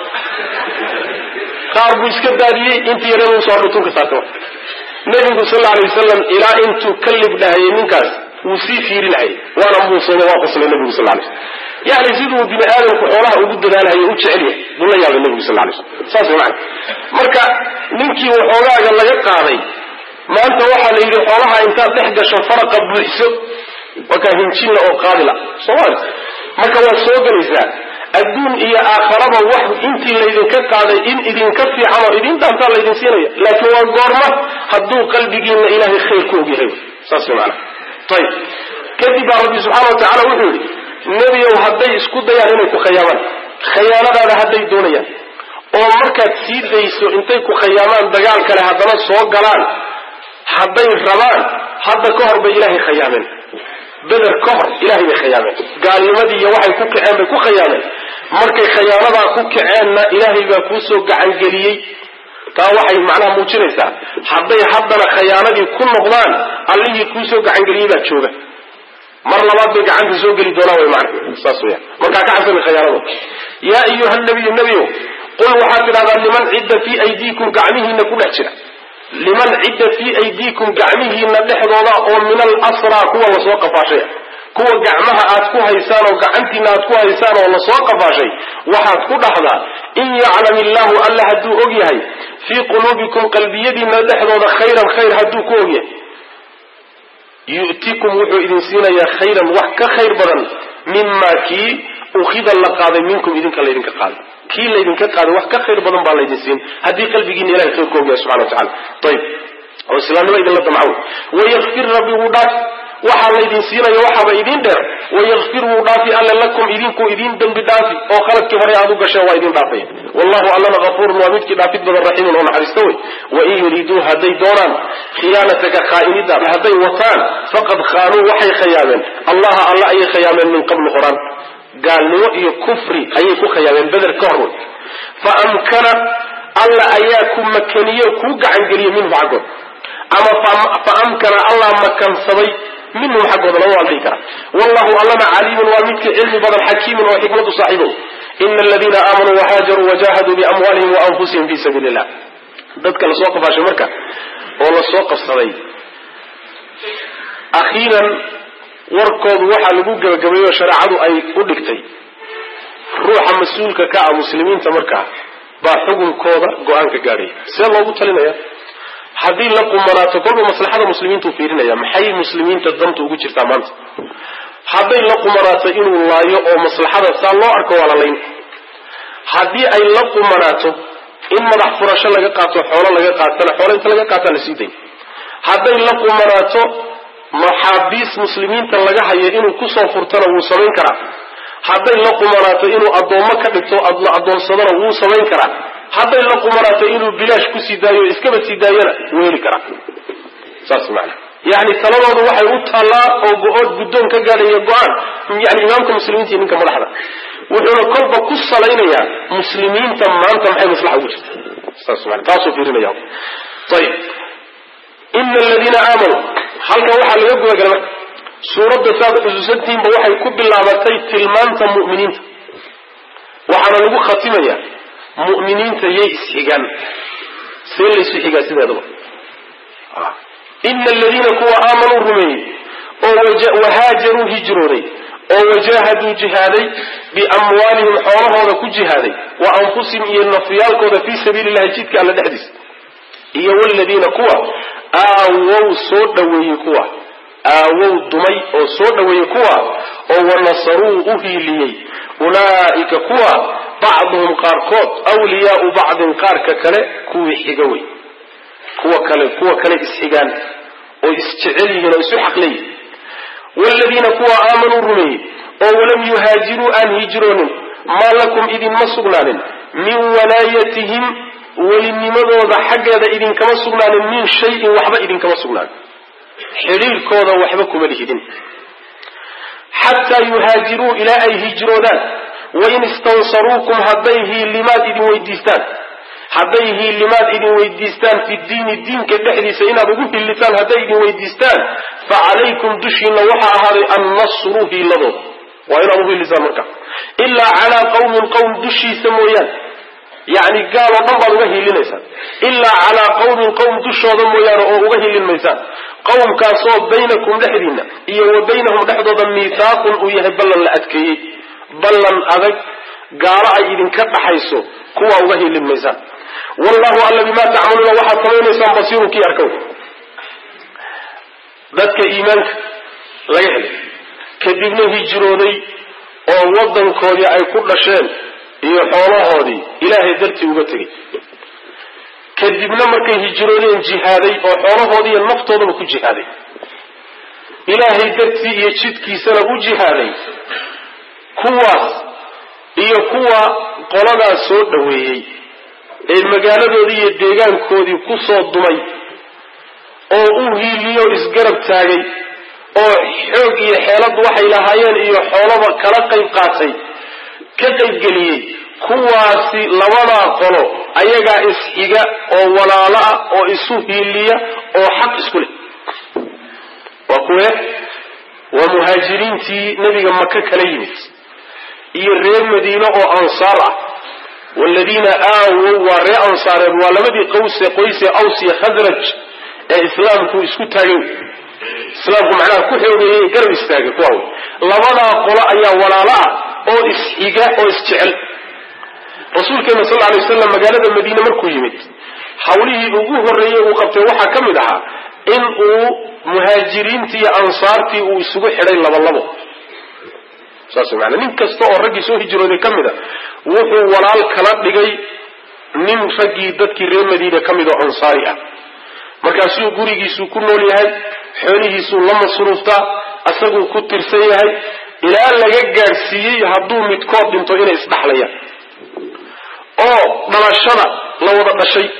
qaar buu iska daadiyey intii yareed soo dhutunka saartay nabigu sal lla alay wasalam ilaa intuu ka libdhahayay ninkaas wuu sii fiirinayay waana muusooma waa qoslay nabigu sal lay slam yani siduu bini aadamku xoolaha ugu dadaalhayo u jecel yahay buu la yaabay nabigu sal lay slam saas man marka ninkii waxoogaaga laga qaaday maanta waxaa la yidhi xoolaha intaad dhex gasho faraqa buuxiso wakaa hinjinla oo qaadila somal marka waad soo gelaysaa adduun iyo aakharaba wax intii laydinka qaaday in idinka fiican oo idin dhaantaa laydin siinaya laakiin waa goorma hadduu qalbigiina ilaahay khayr ku ogyahay saas mana ayib kadib baa rabbi subxaana wa tacala wuxuu yidhi nebiyow hadday isku dayaan inay ku khayaamaan khayaanadaada hadday doonayaan oo markaad sii dayso intay ku khayaamaan dagaal kale haddana soo galaan hadday rabaan hadda ka hor bay ilaahay khayaameen beder ka hor ilahay bay khayaameen gaalnimadii iyo waxay ku kaceen bay ku khayaameen markay khayaanadaa ku kaceenna ilaahay baa kuusoo gacangeliyey taa waxay macnaha muujinaysaa hadday haddana khayaanadii ku noqdaan allihii kuusoo gacangeliyey baa jooga mar labaad bay gacanta soo geli doonaan way macna saas weyaan markaa ka xasana khayaanado yaa ayuha nabiyu nebiyow qul waxaad tidhahdaa liman cidda fii aydiikum gacmihiina ku dhex jira liman cidda fii aydiikum gacmihiina dhexdooda oo min alasraa kuwa lasoo qafaashay kuwa gacmaha aad ku haysaan oo gacantiina aad ku haysaan oo lasoo qafaashay waxaad ku dhahdaa in yaclam illaahu alla hadduu og yahay fii quluubikum qalbiyadiina dhexdooda khayran khayr hadduu ku og yahay yu'tikum wuxuu idin siinayaa khayran wax ka khayr badan mima kii ukhida la qaaday minkum idinka laydinka qaaday kii laydinka qaaday wax ka khayr badan baa laydin siin haddii qalbigiina ilahay khayr ku ogyahay subxana wa tacala ayib oo islaamnimo idinla damcaw wayakfir rabbi wuu dhaaf waxaa laydin siinayo waxaaba idin dheer wayakfir wuu dhaafi alle lakum idinkuu idin dembi dhaafi oo khaladkii hore aad u gasheen waa idin dhaafaya wallahu allana hafuurun waa midkii dhaafid badan raxiimun oo naxariista wey wain yuriduu hadday doonaan khiyaanataka khaa'inidaada hadday wataan faqad khaanuu waxay khayaameen allaha alla ayay khayaameen min qablu horaan gaalnimo iyo kufri ayay ku khayaameen beder ka hor wey fa amkana alla ayaa ku makaniye kuu gacangeliyey minhum xaggood ama fa amkana allah makansaday minhum xaggooda lama waaldhihi kara wallahu allana caliimun waa midkii cilmi badan xakiimun oo xikmadu saaxiibow ina aladiina aamanuu wahaajaruu wajahaduu biamwaalihim wa anfusihim fi sabiili illah dadka lasoo qafaashay marka oo lasoo qabsaday akhiiran warkoodu waxaa lagu gebagabeeyo shareecadu ay u dhigtay ruuxa mas-uulka ka ah muslimiinta markaa baa xukunkooda go-aanka gaadhaya see loogu talinaya haddii la qumanaato kolba maslaxada muslimiintuu fiirinaya maxay muslimiinta danta ugu jirtaa maanta hadday la qumanaato inuu laayo oo maslaxada saa loo arko waa la layn haddii ay la qumanaato in madax furasho laga qaato xoolo laga qaatana xoolo inta laga qaataa la sii day hadday la qumanaato maxaabiis muslimiinta laga hayo inuu kusoo furtana wuu samayn karaa hadday la qumanaato inuu addoommo ka dhigto la addoonsadana wuu samayn karaa hadday la qumanaato inuu bilaash kusii daayo iskaba sii daayana wuu heli karaa saas maana yani taladoodu waxay u taallaa oo go-ood guddoon ka gaadhaya go-aan yani imaamka muslimiinta iyo ninka madaxda wuxuuna kolba ku salaynayaa muslimiinta maanta maxay maslaxa ugu jirta saas maana taasuu fiirinaya ayib ina aladiina aamanuu halkan waxaa laga gudagalay marka suuradda saad xusuusantihiinba waxay ku bilaabatay tilmaanta mu'miniinta waxaana lagu khatimayaa mu'miniinta yay isxigaan see laysu xigaa sideedaba ina aladiina kuwa aamanuu rumeeyey oo wahaajaruu hijrooday oo wajahaduu jihaaday biamwaalihim xoolahooda ku jihaaday wa anfusihim iyo nafyaalkooda fii sabiili llahi jidka alla dhexdiisa iyo waladiina kuwa aawow soo dhaweeyey kuwa aawow dumay oo soo dhaweeyey kuwa oo wanasaruu u hiiliyey ulaa'ika kuwa bacduhum qaarkood wliyaau bacdin qaarka kale kuwii xiga wey kuwa kale kuwa kale isxigaan oo isjecel yihiin oo isu xaqleeyihin wladiina kuwa aamanuu rumeeyey oo walam yuhaajiruu aan hijroonin maa lakum idinma sugnaanin min walaayatihim welinimadooda xaggeeda idinkama sugnaanin min shayin waxba idinkama sugnaanin xidhiirkooda waxba kuma lihidin xataa yuhaajiruu ilaa ay hijroodaan wain istansaruukum hadday hiilimaad idin weydiistaan hadday hiilimaad idin weydiistaan fi diini diinka dhexdiisa inaad ugu hilitaan hadday idin weydiistaan fa calaykum dushiina waxaa ahaaday annasru hiiladooda waa inaad ugu hilisaan marka ilaa calaa qawmin qowm dushiisa mooyaane yacni gaal oo dhan baad uga hiilinaysaan ilaa calaa qawmin qowm dushooda mooyaane oo uga hilin maysaan qowmkaasoo baynakum dhexdiinna iyo wa baynahum dhexdooda miithaaqun uu yahay ballan la adkeeyey ballan adag gaalo ay idinka dhaxayso kuwaa uga hilin maysaan wallahu alla bimaa tacmaluuna waxaad samaynaysaan basiirun kii arkow dadka iimaanka laga helay kadibna hijrooday oo waddankoodii ay ku dhasheen iyo xoolahoodii ilaahay dartii uga tegey kadibna markay hijroodeen jihaaday oo xoolahoodii iyo naftoodaba ku jihaaday ilaahay dartii iyo jidkiisana u jihaaday kuwaas iyo kuwa qoladaas soo dhoweeyey ee magaaladoodii iyo deegaankoodii ku soo dumay oo u hiiliyo isgarab taagay oo xoog iyo xeeladu waxay lahaayeen iyo xoolaba kala qayb qaatay ka qaybgeliyey kuwaasi labadaa qolo ayagaa isxiga oo walaalo ah oo isu hiiliya oo xaq isku leh waa kuwe waa muhaajiriintii nebiga maka kala yimid iyo reer madiine oo ansaar ah waaladiina aawow waa reer ansaareed waa labadii qawse qoyse aws iyo khadraj ee islaamku isku taagay islaamku macnaha ku xoogeeyey garab istaagay kuwa labadaa qolo ayaa walaalo ah oo isxiga oo isjecel rasuulkeena sal alay waslam magaalada madiine markuu yimid hawlihii ugu horreeyey uu qabtay waxaa ka mid ahaa in uu muhaajiriintii iyo ansaartii uu isugu xidhay labalabo saas maana nin kasta oo raggii soo hijrooday ka mid a wuxuu walaal kala dhigay nin raggii dadkii reer madiine ka mid oo ansaari ah markaasuu gurigiisuu ku nool yahay xoolihiisuu la masruuftaa asaguu ku tirsan yahay ilaa laga gaadhsiiyey hadduu midkood dhinto inay isdhaxlayaan oo dhalashada la wada dhashay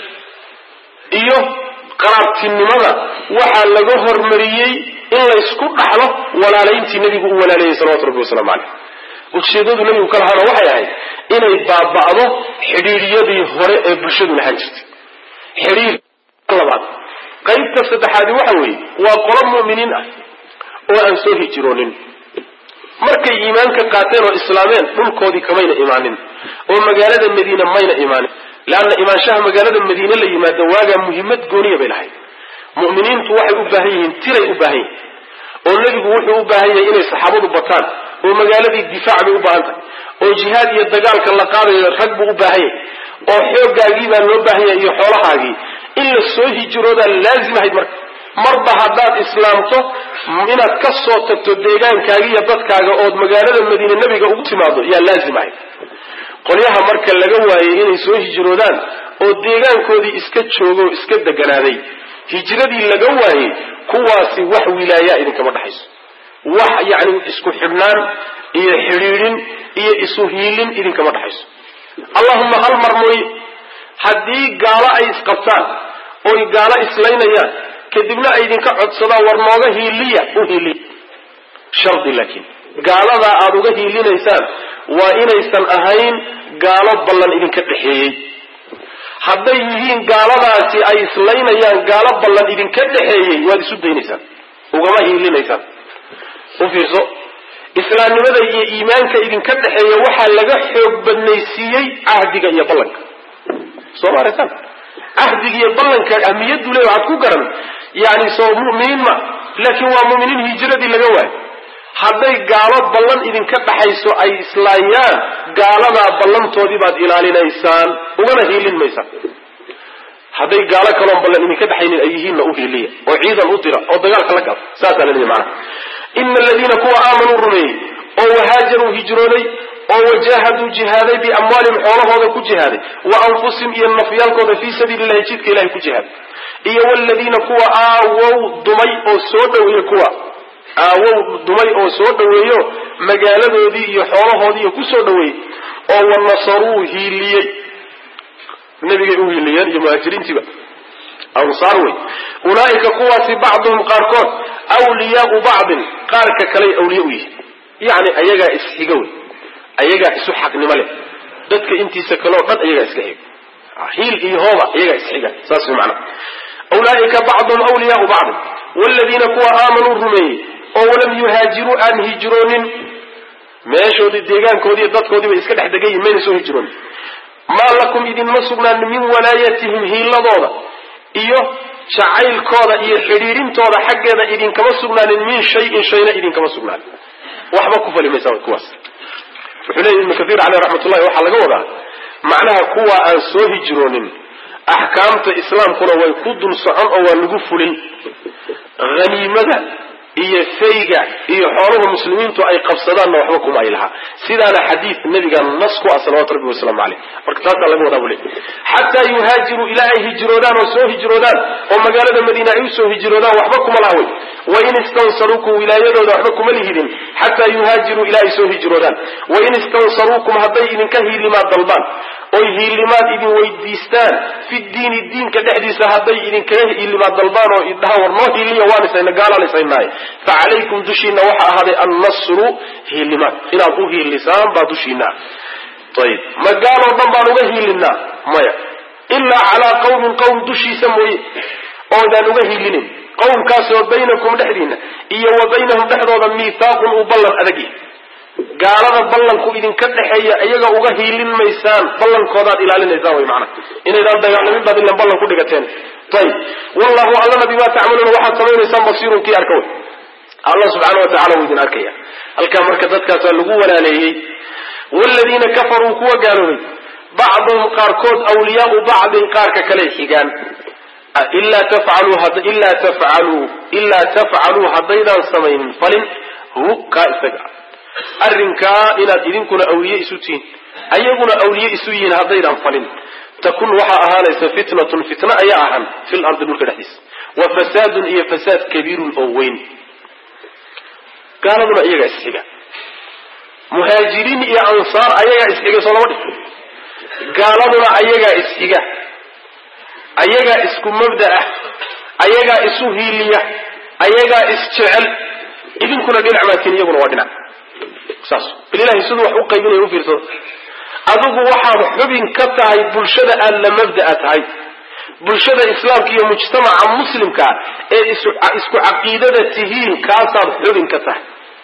iyo qaraabtinimada waxaa laga hormariyey in laysku dhaxlo walaalayntii nebigu u walaaleeyey salawatu rabbi wasalaamu caleyh ujeedadu nebigu ka lahaana waxay ahayd inay baaba'do xidhiiryadii hore ee bulshadu lahaan jirtay xidhiir labaad qaybta saddexaadi waxa weeye waa qolo mu'miniin ah oo aan soo hijroonin markay iimaanka qaateen oo islaameen dhulkoodii kamayna imaanin oo magaalada madiine mayna imaanin leanna imaanshaha magaalada madiine la yimaado waagaa muhimmad gooniya bay lahayd mu'miniintu waxay u baahan yihiin tiray u baahan yihin oo nebigu wuxuu u baahan yahay inay saxaabadu bataan oo magaaladii difaac bay u baahan tahay oo jihaad iyo dagaalka la qaadayo rag buu u baahan yahay oo xooggaagii baa loo baahan yahay iyo xoolahaagii in la soo hijroodaa laazim ahayd marka marba haddaad islaamto inaad ka soo tagto deegaankaaga iyo dadkaaga ood magaalada madiine nebiga ugu timaado yaa laazim ahayd qolyaha marka laga waayey inay soo hijroodaan oo deegaankoodii iska joogo o iska deganaaday hijradii laga waayey kuwaasi wax wilaayaa idinkama dhaxayso wax yacni isku xidhnaan iyo xidhiidhin iyo isu hiilin idinkama dhaxayso allahuma hal mar mooye haddii gaalo ay isqabtaan oy gaalo islaynayaan kadibna ay idinka codsadaan war nooga hiiliya u hiiliya shardi laakiin gaaladaa aada uga hiilinaysaan waa inaysan ahayn gaalo ballan idinka dhexeeyey hadday yihiin gaaladaasi ay islaynayaan gaalo ballan idinka dhexeeyey waad isu daynaysaan ugama hiilinaysaan u fiirso islaamnimada iyo iimaanka idinka dhexeeya waxaa laga xoog badnaysiiyey cahdiga iyo ballanka soo ma aragtaan cahdiga iyo ballanka ahmiyaddu le waxaad ku garan yani soo mu'miniin ma laakiin waa mu'miniin hijradii laga waayo hadday gaalo ballan idinka dhaxayso ay islaayaan gaaladaa ballantoodii baad ilaalinaysaan ugana hiilin maysaan hadday gaalo kaloon ballan idinka dhexaynin ay yihiinna u hiiliya oo ciidan u dira oo dagaalka la gala saasaa la leeyahy macana ina aladiina kuwa aamanuu rumeeyey oo wahaajaruu hijrooday oo wajaahaduu jihaaday biamwaalihim xoolahooda ku jihaaday wa anfusihim iyo nafyaalkooda fii sabiili illahi jidka ilahay ku jihaaday iyo waladiina kuwa aawow dumay oo soo dhoweeye kuwa aawow dumay oo soo dhoweeyo magaaladoodii iyo xoolahoodiiyo ku soo dhoweeyey oo wanasaruu hiiliyey nabigay u hiiliyeen iyo muhaajiriintiiba ansaar wey ulaa'ika kuwaasi bacduhum qaarkood wliyaau bacdin qaarka kaley awliya u yihiin yacni ayagaa isxiga wey ayagaa isu xaqnimo leh dadka intiisa kaleo dhan ayagaa iska xiga hiil iyo hooba ayagaa isxiga saas way macnaha ulaaika bacduhum wliyaau bacdin waladiina kuwa aamanuu rumeeyey oo walam yuhaajiruu aan hijroonin meeshoodii deegaankoodii dadkoodii bay iska dhex degan yihin mayna soo hijroon maa lakum idinma sugnaan min walaayatihim hiiladooda iyo jacaylkooda iyo xidhiirintooda xaggeeda idinkama sugnaanin min shayin shayna idinkama sugnaanin waxba ku fali maysaa kuwaas wuxuu leeyahy ibnu kathiir caleyh raxmatullahi waxaa laga wadaa macnaha kuwa aan soo hijroonin axkaamta islaamkuna way ku dul socon oo waa lagu fulin haniimada iyo fayga iyo xooluhu muslimiintu ay qabsadaanna waxba kuma ay lahaa sidaana xadiid nabiga nas ku ah salawatu rabbi wasalaamu caleyh marka taasaa laga wadaa buu leey xataa yuhaajiruu ilaa ay hijroodaan oo soo hijroodaan oo magaalada madiina ay usoo hijroodaan waxba kuma laha wey wain istansaruukum wilaayadooda waxba kuma lihidin xataa yuhaajiruu ilaa ay soo hijroodaan wain istansaruukum hadday idinka hiilimaad dalbaan oy hiilimaad idin weydiistaan fi diini diinka dhexdiisa hadday idinkaga hiilimaad dalbaan oo idhahaan war noo hiiliya waanisayna gaalaanisaynaay fa calaykum dushiina waxaa ahaaday annasru hiilimaad inaad u hiilisaan baa dushiina ayib ma gaaloo dhan baan uga hiilinaa maya ilaa calaa qawmin qowm dushiisa mooye oodaan uga hiilinin qowmkaasoo baynakum dhexdiina iyo wa baynahum dhexdooda miithaaqun uu ballan adag yahay gaalada ballanku idinka dhexeeya iyaga uga hiilin maysaan ballankoodaad ilaalinaysaan way macana inaydaan dagaalamin baad ilan ballan ku dhigateen ayib wallahu allana bimaa tacmaluuna waxaad samaynaysaan basiirun kii arka wey allah subxaana wa tacala wuu idin arkaya halkaa marka dadkaasaa lagu walaaleeyey wladiina kafaruu kuwa gaaloobay bacduhum qaarkood awliyaau bacdin qaarka kale xigaan ilaa tafcaluu ilaa tafcaluu ilaa tafcaluu haddaydaan samaynin falin hu kaa isaga arrinkaa inaad idinkuna awliye isu tihiin ayaguna awliye isu yihiin haddaydaan falin takun waxaa ahaanaysa fitnatun fitna ayaa ahaan fil ardi dhulka dhexdiisa wa fasaadun iyo fasaad kabiirun oo weyn gaaladuna iyagaa isxiga muhaajiriin iyo ansaar ayagaa isxiga soo lama dhig gaaladuna ayagaa isxiga ayagaa isku mabda ah ayagaa isu hiiliya ayagaa isjecel idinkuna dhinac maatiin iyaguna waa dhinac saas bal ilahay siduu wax u qaybinaya u fiirsado adigu waxaad xubin ka tahay bulshada aad la mabda'a tahay bulshada islaamka iyo mujtamaca muslimkaa ee isku caqiidada tihiin kaasaad xubin ka tahay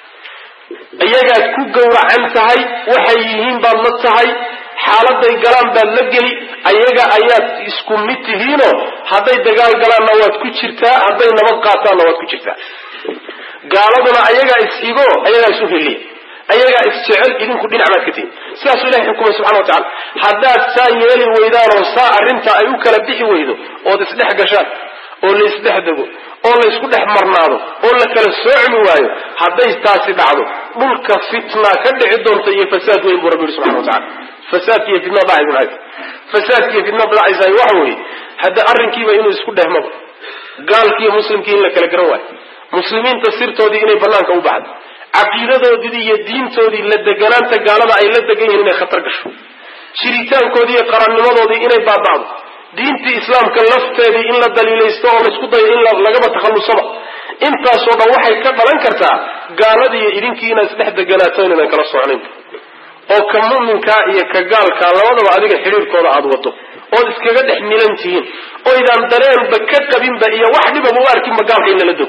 iyagaad ku gowracan tahay waxay yihiin baad la tahay xaaladay galaan baad la geli ayaga ayaad isku mid tihiinoo hadday dagaal galaanna waad ku jirtaa hadday nabad qaataanna waad ku jirtaa gaaladuna ayagaa is-igo ayagaa isu heliya ayagaa is-jecel idinku dhinac baad ka tihin sidaasuu ilahay xukumay subxana wa tacala haddaad saa yeeli weydaanoo saa arrinta ay u kala bixi weydo ood isdhex gashaan oo la isdhex dego oo la isku dhex marnaado oo la kala soocmi waayo hadday taasi dhacdo dhulka fitna ka dhici doonta iyo fasaad weyn buu rabbi yihi subxana wa tacala fasaadki iyo fitna dhacay fasaadki iyo fitna dhacaysaay waxa weeye hadda arrinkiiba inuu isku dhehmaba gaalkiiyo muslimkii in la kala garan waayo muslimiinta sirtoodii inay banaanka u baxdo caqiidadoodii iyo diintoodii la deganaanta gaalada ay la degan yihiin inay khatar gasho jiritaankoodii iyo qarannimadoodii inay baaba'do diintii islaamka lafteedii in la daliilaysto oo laysku dayo in lagaba takhallusaba intaasoo dhan waxay ka dhalan kartaa gaaladiiyo idinkii inaad isdhex deganaato inaynan kala socnayn oo ka mu'minkaa iyo ka gaalkaa labadaba adiga xidhiirkooda aada wado ood iskaga dhex milan tihiin oydaan dareenba ka qabinba iyo wax dhibaba u arkinba gaalka in lala dog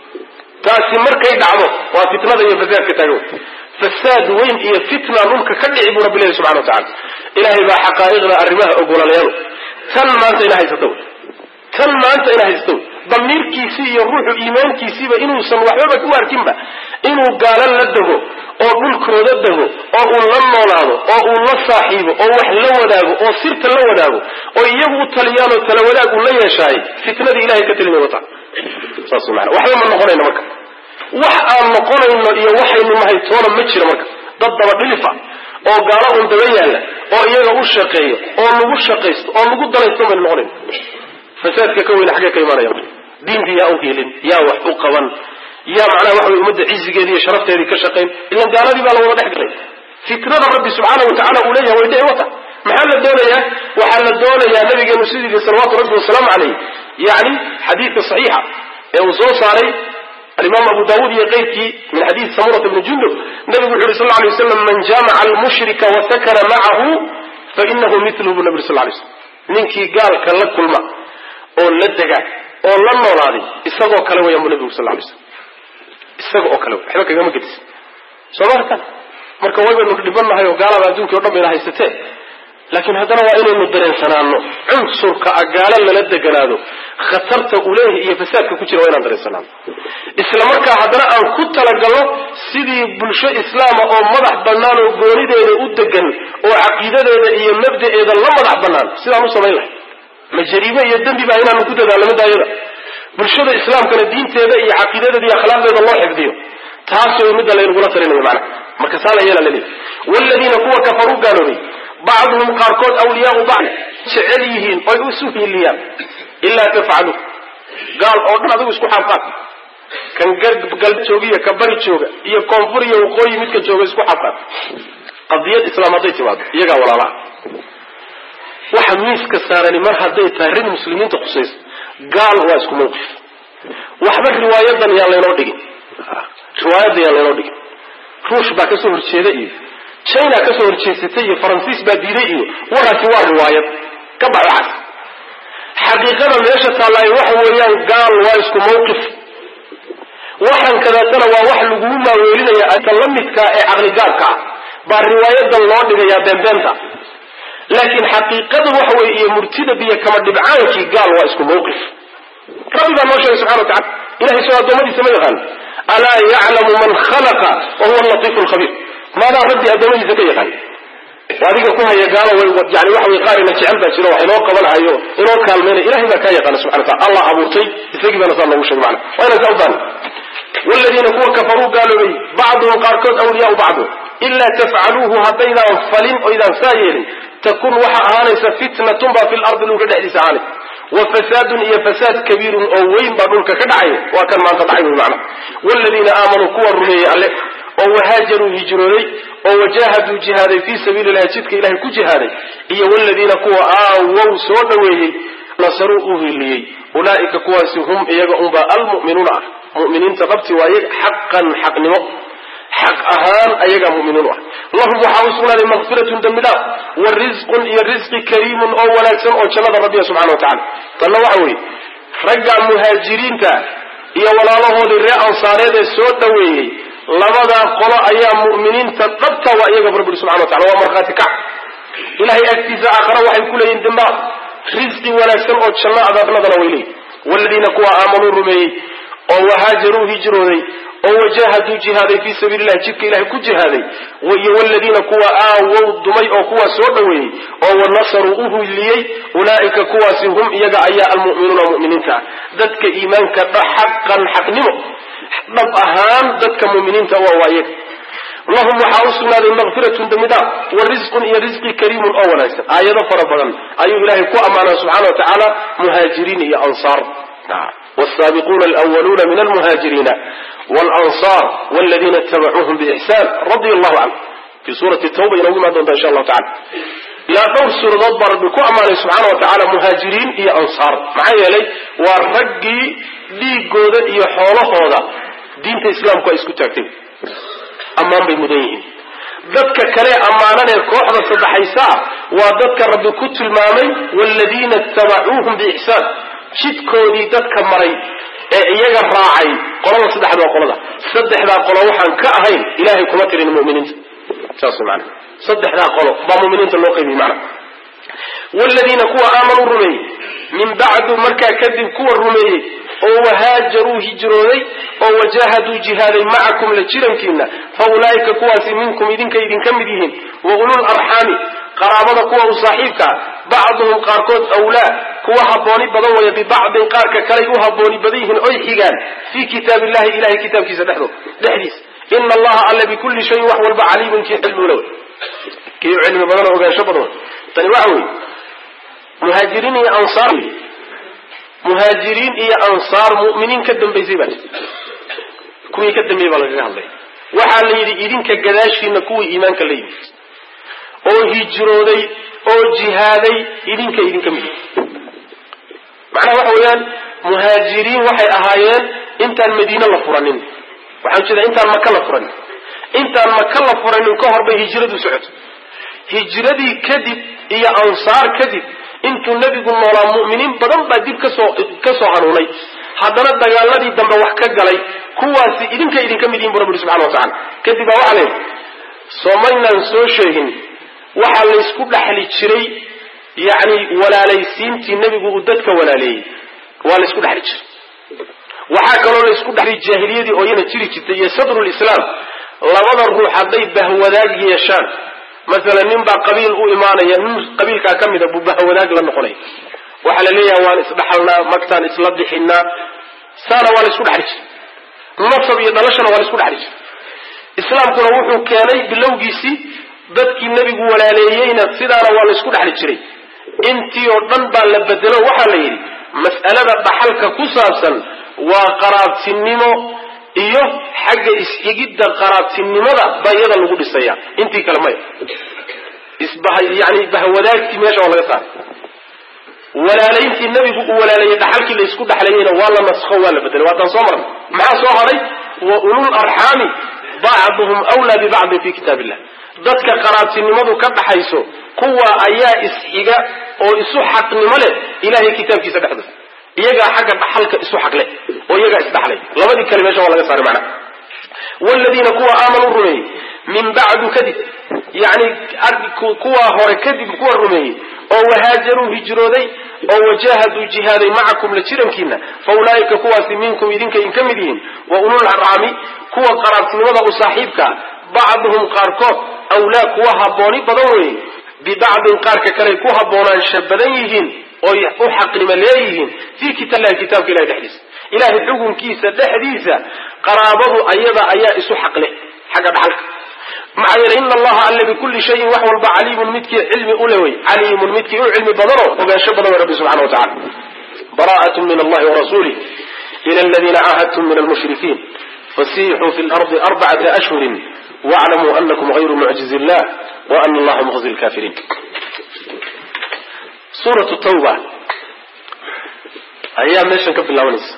taasi markay dhacdo waa fitnada iyo fasaadka taagan fasaad weyn iyo fitna dhulka ka dhici buu rabbi leeyahy subxana wa tacala ilaahay baa xaqaa'iqda arrimaha ogolalayaal tan maanta ina haysato wy tan maanta ina haysato wy damiirkiisii iyo ruuxu iimaankiisiiba inuusan waxbaba u arkinba inuu gaalo la dego oo dhulkooda dego oo uu la noolaado oo uu la saaxiibo oo wax la wadaago oo sirta la wadaago oo iyagu u taliyaan oo tala wadaag uu la yeeshaay fitnadii ilahay ka talimay wata saas maana waxba ma noqonayno marka wax aan noqonayno iyo waxaynu nahay toona ma jiro marka dad daba dhilifa oo gaalo un daba yaalla oo iyaga u shaqeeyo oo lagu shaqaysto oo lagu dalaysto baynu noqonayno fasaadka ka weyne xaggee ka imaanaya marka diinka yaa u hiilin yaa wax u qaban yaa macnaha waxa wey ummadda cizigeedii iyo sharafteedii ka shaqayn ilan gaaladii baa la wada dhex galay fitnada rabbi subxaana wa tacala uu leeyahay way dhici wata maxaa la doonayaa waxaa la doonayaa nabigeenu sidii yidhi salawaatu rabbi wasalaamu calayh yani xadiidka saxiixa ee uu soo saaray alimaam abu daawuud iyo keyrkii min xadiidi samurata bni jundub nabigu wuxu yuri sal lay waslam man jaamaca almushrika wasakana macahu fainahu miluhu bu nabi sal lay slam ninkii gaalka la kulma oo la dega oo la noolaaday isagoo kale weeyaan bu nabigu sal lay slam isaga oo kale wey waxba kagama gedisan soo ma arkan marka waybaynu dhibannahay oo gaalada adduunkii o dhan bayna haysatee laakiin haddana waa inaynu dareensanaano cunsurka a gaalo lala deganaado khatarta uleeh iyo fasaadka ku jira waa inaan dareensanaano isla markaa haddana aan ku talagalno sidii bulsho islaama oo madax bannaan oo goonideeda u degan oo caqiidadeeda iyo mabda'eeda la madax bannaan sidaan u samayn lahay ma jariime iyo dembi baa inaanu ku dadaalno midaayada bulshada islaamkana diinteeda iyo caqiidadeeda iyo akhlaaqdeeda loo xifdiyo taas way midda laynugula talinayo macnaha marka saa la yeela laleeyahy waaladiina kuwa kafaruu gaaloobay bacduhum qaarkood awliyaau bacd jecel yihiin oy isu hiiliyaan ilaa tafcalu gaal oo dhan adigu isku xaabqaad kan galb joogiyo ka bari jooga iyo koonfur iyo waqooyi midka jooga isku xaabqaad qadiyad islaam hadday timaado iyagaa walaalaha waxa miiska saarani mar hadday tahay rid muslimiinta khusaysa gaal waa isku mawqif waxba riwaayadan yaan laynoo dhigin riwaayadan yaan laynoo dhigin ruush baa kasoo horjeeda iyo china kasoo horjeesatay iyo faransiis baa diiday iyo warkaasi waa riwaayad ka bax waxaas xaqiiqada meesha taallaayo waxa weeyaan gaal waa isku mawqif waxan kadaatana waa wax laguu maaweelinaya ka la midkaa ee caqligaalka ah baa riwaayadan loo dhigayaa beenbeenta laakiin xaqiiqadu waxa weye iyo murtida biyo kama dhibcaankii gaal waa isku mawqif rabbi baa noo sheegay subxana watacala ilahay soo addoommadiisa ma yaqaan alaa yaclamu man khalaqa wa huwa latiifu lkhabiir maadaa rabbi addoommadiisa ka yaqaan adiga ku haya gaalo yani waxa way qaarina jecel baa jiro wax inoo qabanahayo inoo kaalmayna ilahay baa kaa yaqaana subxana wataala allah abuurtay isagii baana saa noogu sheegay macana waa inaan saa u baani waaladiina kuwa kafaruu gaaloobay bacduhum qaarkood awliyaau bacdu ilaa tafcaluuhu haddaydaan falin oydaan saa yeelin takun waxa ahaanaysa fitnatun baa fi lardi dhulka dhexdiisa ahaanaysa wa fasaadun iyo fasaad kabiirun oo weyn baa dhulka ka dhacaya waa kan maanta dhacay wey macana waaladiina aamanuu kuwa rumeeyey alle oo wahaajaruu hijrooday oo wajahaduu jihaaday fii sabiili ilahi jidka ilahay ku jihaaday iyo waaladiina kuwa aawow soo dhoweeyey nasaruu u hiliyey ulaa'ika kuwaasi hum iyaga unbaa almu'minuuna ah mu'miniinta dhabti waaye xaqan xaqnimo xaq ahaan ayagaa muminiin u ah lahum waxaa u sugnaaday makfiratun dembi dhaaf wa risqun iyo risqi kariimun oo wanaagsan oo jannada rabbiya subxana wa tacala tanna waxa weeye ragga muhaajiriinta iyo walaalahoodii ree ansaareed ee soo dhoweeyey labadaa qolo ayaa mu'miniinta dhabta waa iyaga rabbi subxana wa tacala waa markhaati kac ilahay agtiisa aakhara waxay ku leeyihin dembaaf risqi wanaagsan oo janno adaabnadana way leeyihin waaladiina kuwa aamanuu rumeeyey oo wahaajaruu hijrooday oo wajahaduu jihaaday fii sabiili illahi jidka ilahay ku jihaaday iyo waladiina kuwa aawow dumay oo kuwaa soo dhoweeyey oo wanasaruu u hiliyey ulaa'ika kuwaasi hum iyaga ayaa almu'minuuna mu'miniinta ah dadka iimaanka xaqan xaqnimo dhab ahaan dadka mu'miniinta waa waa iyaga lahum waxaa u sugnaaday makfiratun dembi dhaaf wa risqun iyo risqi kariimun oo wanaagsan aayado fara badan ayuu ilaahay ku ammaanaa subxana wa tacaala muhaajiriin iyo ansaar والسابقون الأولون من المهاجرين والأنصار والذين اتبعوهم بإحسان رضي الله عنه في سورة التوبة إلى ما دون إن شاء الله تعالى لا دور سورة ضبر بكو أمان سبحانه وتعالى مهاجرين إيا أنصار معايا لي ورقي لي قودة إيا حوله هذا دين الإسلام كويس كتاكتين أمان بمدينين dadka kale ammaananee kooxda saddexaysaa waa dadka rabbi ku tilmaamay waaladiina ittabacuuhum biixsaan jidkoodii dadka maray ee iyaga raacay qolada saddexda waa qolada saddexdaa qolo waxaan ka ahayn ilahay kuma tirin muminiinta saas man saddexdaa qolo baa muminiinta loo qaybiyey mana waaladiina kuwa aamanuu rumeeyey min bacdu markaa kadib kuwa rumeeyey oo wahaajaruu hijrooday oo wajahaduu jihaaday macakum la jirankiina fa ulaa'ika kuwaasi minkum idinka idinka mid yihiin wa ulul arxaami qaraabada kuwa u saaxiibkaa bacduhum qaarkood awlaa kuwa habbooni badan waya bibacdin qaarka kaley u habbooni badan yihiin oy xigaan fii kitaab illahi ilahay kitaabkiisa dhexdood dhexdiis ina allaha alle bikulli shayin wax walba caliimun kii cilmi ula kii cilmi badan oo ogaansho badan tani waxa weeye muhaajiriin iyo ansaar muhaajiriin iyo ansaar mu'miniin ka dambaysay baa jirta kuwii ka dambeeyey baa lagaga hadlaya waxaa la yidhi idinka gadaashiina kuwii iimaanka la yimid oo hijrooday oo jihaaday idinka idinka mid macnaha waxa weeyaan muhaajiriin waxay ahaayeen intaan madiine la furanin waxaan ujeedaa intaan maka la furanin intaan maka la furanin ka hor bay hijradu socoto hijradii kadib iyo ansaar kadib intuu nebigu noolaa mu'miniin badan baa dib kasoo ka soo hanuunay haddana dagaaladii dambe wax ka galay kuwaasi idinka idinka mid yihin bu rabbi subxana wa tacala kadib baa waxaa leeyihi soomaynaan soo sheegin waxaa laysku dhexli jiray yacni walaalaysiintii nebigu uu dadka walaaleeyey waa laysku dhexli jiray waxaa kaloo laysku dhexli jaahiliyadii oo iyana jiri jirtay iyo sadrulislaam labada ruux hadday bahwadaag yeeshaan masalan nin baa qabiil u imaanaya nin qabiilkaa ka mida buu bahwadaag la noqonaya waxaa la leeyaha waan isdhaxalnaa magtaan isla bixinaa saana waa laysku dhexli jiray nasab iyo dhalashana waa laysku dhexli jiray islaamkuna wuxuu keenay bilowgiisii dadkii nebigu walaaleeyeyna sidaana waa laysku dhexli jiray intii oo dhan baa la bedelo waxaa la yidhi mas'alada dhaxalka ku saabsan waa qaraabtinimo iyo xagga is-xigidda qaraabtinimada baa iyada lagu dhisaya intii kale maya isbah yani bahwadaagtii meesha waa laga saaray walaalayntii nebigu uu walaaleeyey dhaxalkii la isku dhexlayeyna waa la naskho waa la bedelay waataan soo marnay maxaa soo hadhay wa ulul arxaami bacduhum wlaa bibacdin fi kitaab illah dadka qaraabtinimadu ka dhaxayso kuwa ayaa is-xiga oo isu xaqnimo leh ilahay kitaabkiisa dhexdooda iyagaa xagga dhaxalka isu xaq leh oo iyagaa isdhaxlay labadii kale meesha waa laga saaray macnaha wladiina kuwa aamanuu rumeeyey min bacdu kadib yani kuwaa hore kadib kuwa rumeeyey oo wahaajaruu hijrooday oo wajahaduu jihaaday macakum la jirankiina fa ulaa'ika kuwaasi minkum idinka in ka mid yihiin wa ulul arxaami kuwa qaraabtinimada u saaxiibkaa bacduhum qaarkood awlaa kuwa habbooni badan weeye bibacdin qaarka kaley ku haboonaansha badan yihiin oy u xaqnimo leeyihiin fii kitaabillahi kitaabka ilahi dhexdiisa ilahay xukunkiisa dhexdiisa qaraabadu ayada ayaa isu xaqle xagga dhaxalka maxaa yeele ina allaha alle bikulli shayin wax walba caliimun midkii cilmi ule wey caliimun midkii u cilmi badanoo ogaansho badan wey rabbi subxana wa tacala bara'at min allahi warasuulih ila aladiina caahadtum min almushrikiin fasixuu fi lardi arbacata ashhurin waclamuu anakum hayru mucjizi illah wa ana allaha muqzi lkafiriin suuratu tawba ayaa meeshan ka bilaabanaysa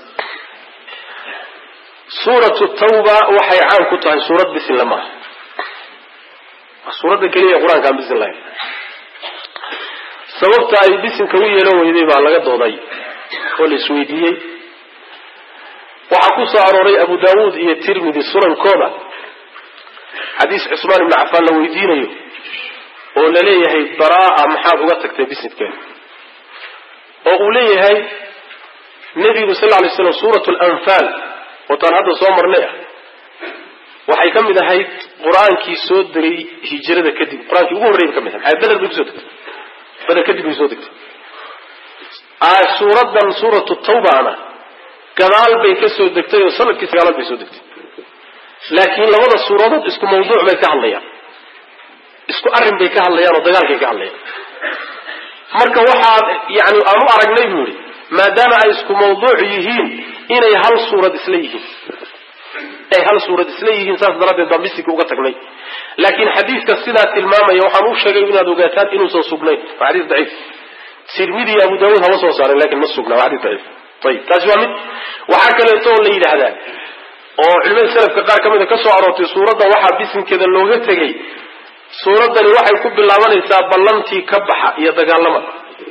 suuratu tawba waxay caan ku tahay suurad bisinla maaha waa suuradda keliya ee qur-aanka aan bisin lahayn sababta ay bisinka u yeelan weyday baa laga dooday oo la isweydiiyey waxaa ku soo arooray abu daawuud iyo tirmidi sunankooda xadiis cusmaan ibnu cafaan la weydiinayo oo la leeyahay baraa maxaad uga tagtay bisinkeeda oo uu leeyahay nebigu sal lla lay slam suurat lanfaal ootaan hadda soo marnay ah waxay ka mid ahayd qur-aankii soo degay hijrada kadib qur-aankii ugu horreyba ka mid ahay maxaa beder bay kusoo degtay beder kadib bay soo degtay suuraddan suuratu tawbaana gadaal bay ka soo degtay oo sanadkii sagaalaad bay soo degtay laakiin labada suuradood isku mawduuc bay ka hadlayaan isku arrin bay ka hadlayaan oo dagaalkay ka hadlayaan marka waxaa yani aan u aragnay buu yihi maadaama ay isku mawduuc yihiin inay hal suurad isla yihiin ay hal suurad isla yihiin saas daraaddeed baan bisinka uga tagnay laakiin xadiidka sidaa tilmaamaya waxaan u sheegay inaad ogaataan inuusan sugnayn waa xadiis daciif tirmidi iyo abu daawuud hama soo saarin lakin ma sugna waa xadiis daciif ayib taasi waa mid waxaa kaleeto oo la yidhaahdaa oo culimada selafka qaar ka mida ka soo aroortay suuradda waxaa bisinkeeda looga tegay suuraddani waxay ku bilaabanaysaa ballantii ka baxa iyo dagaalama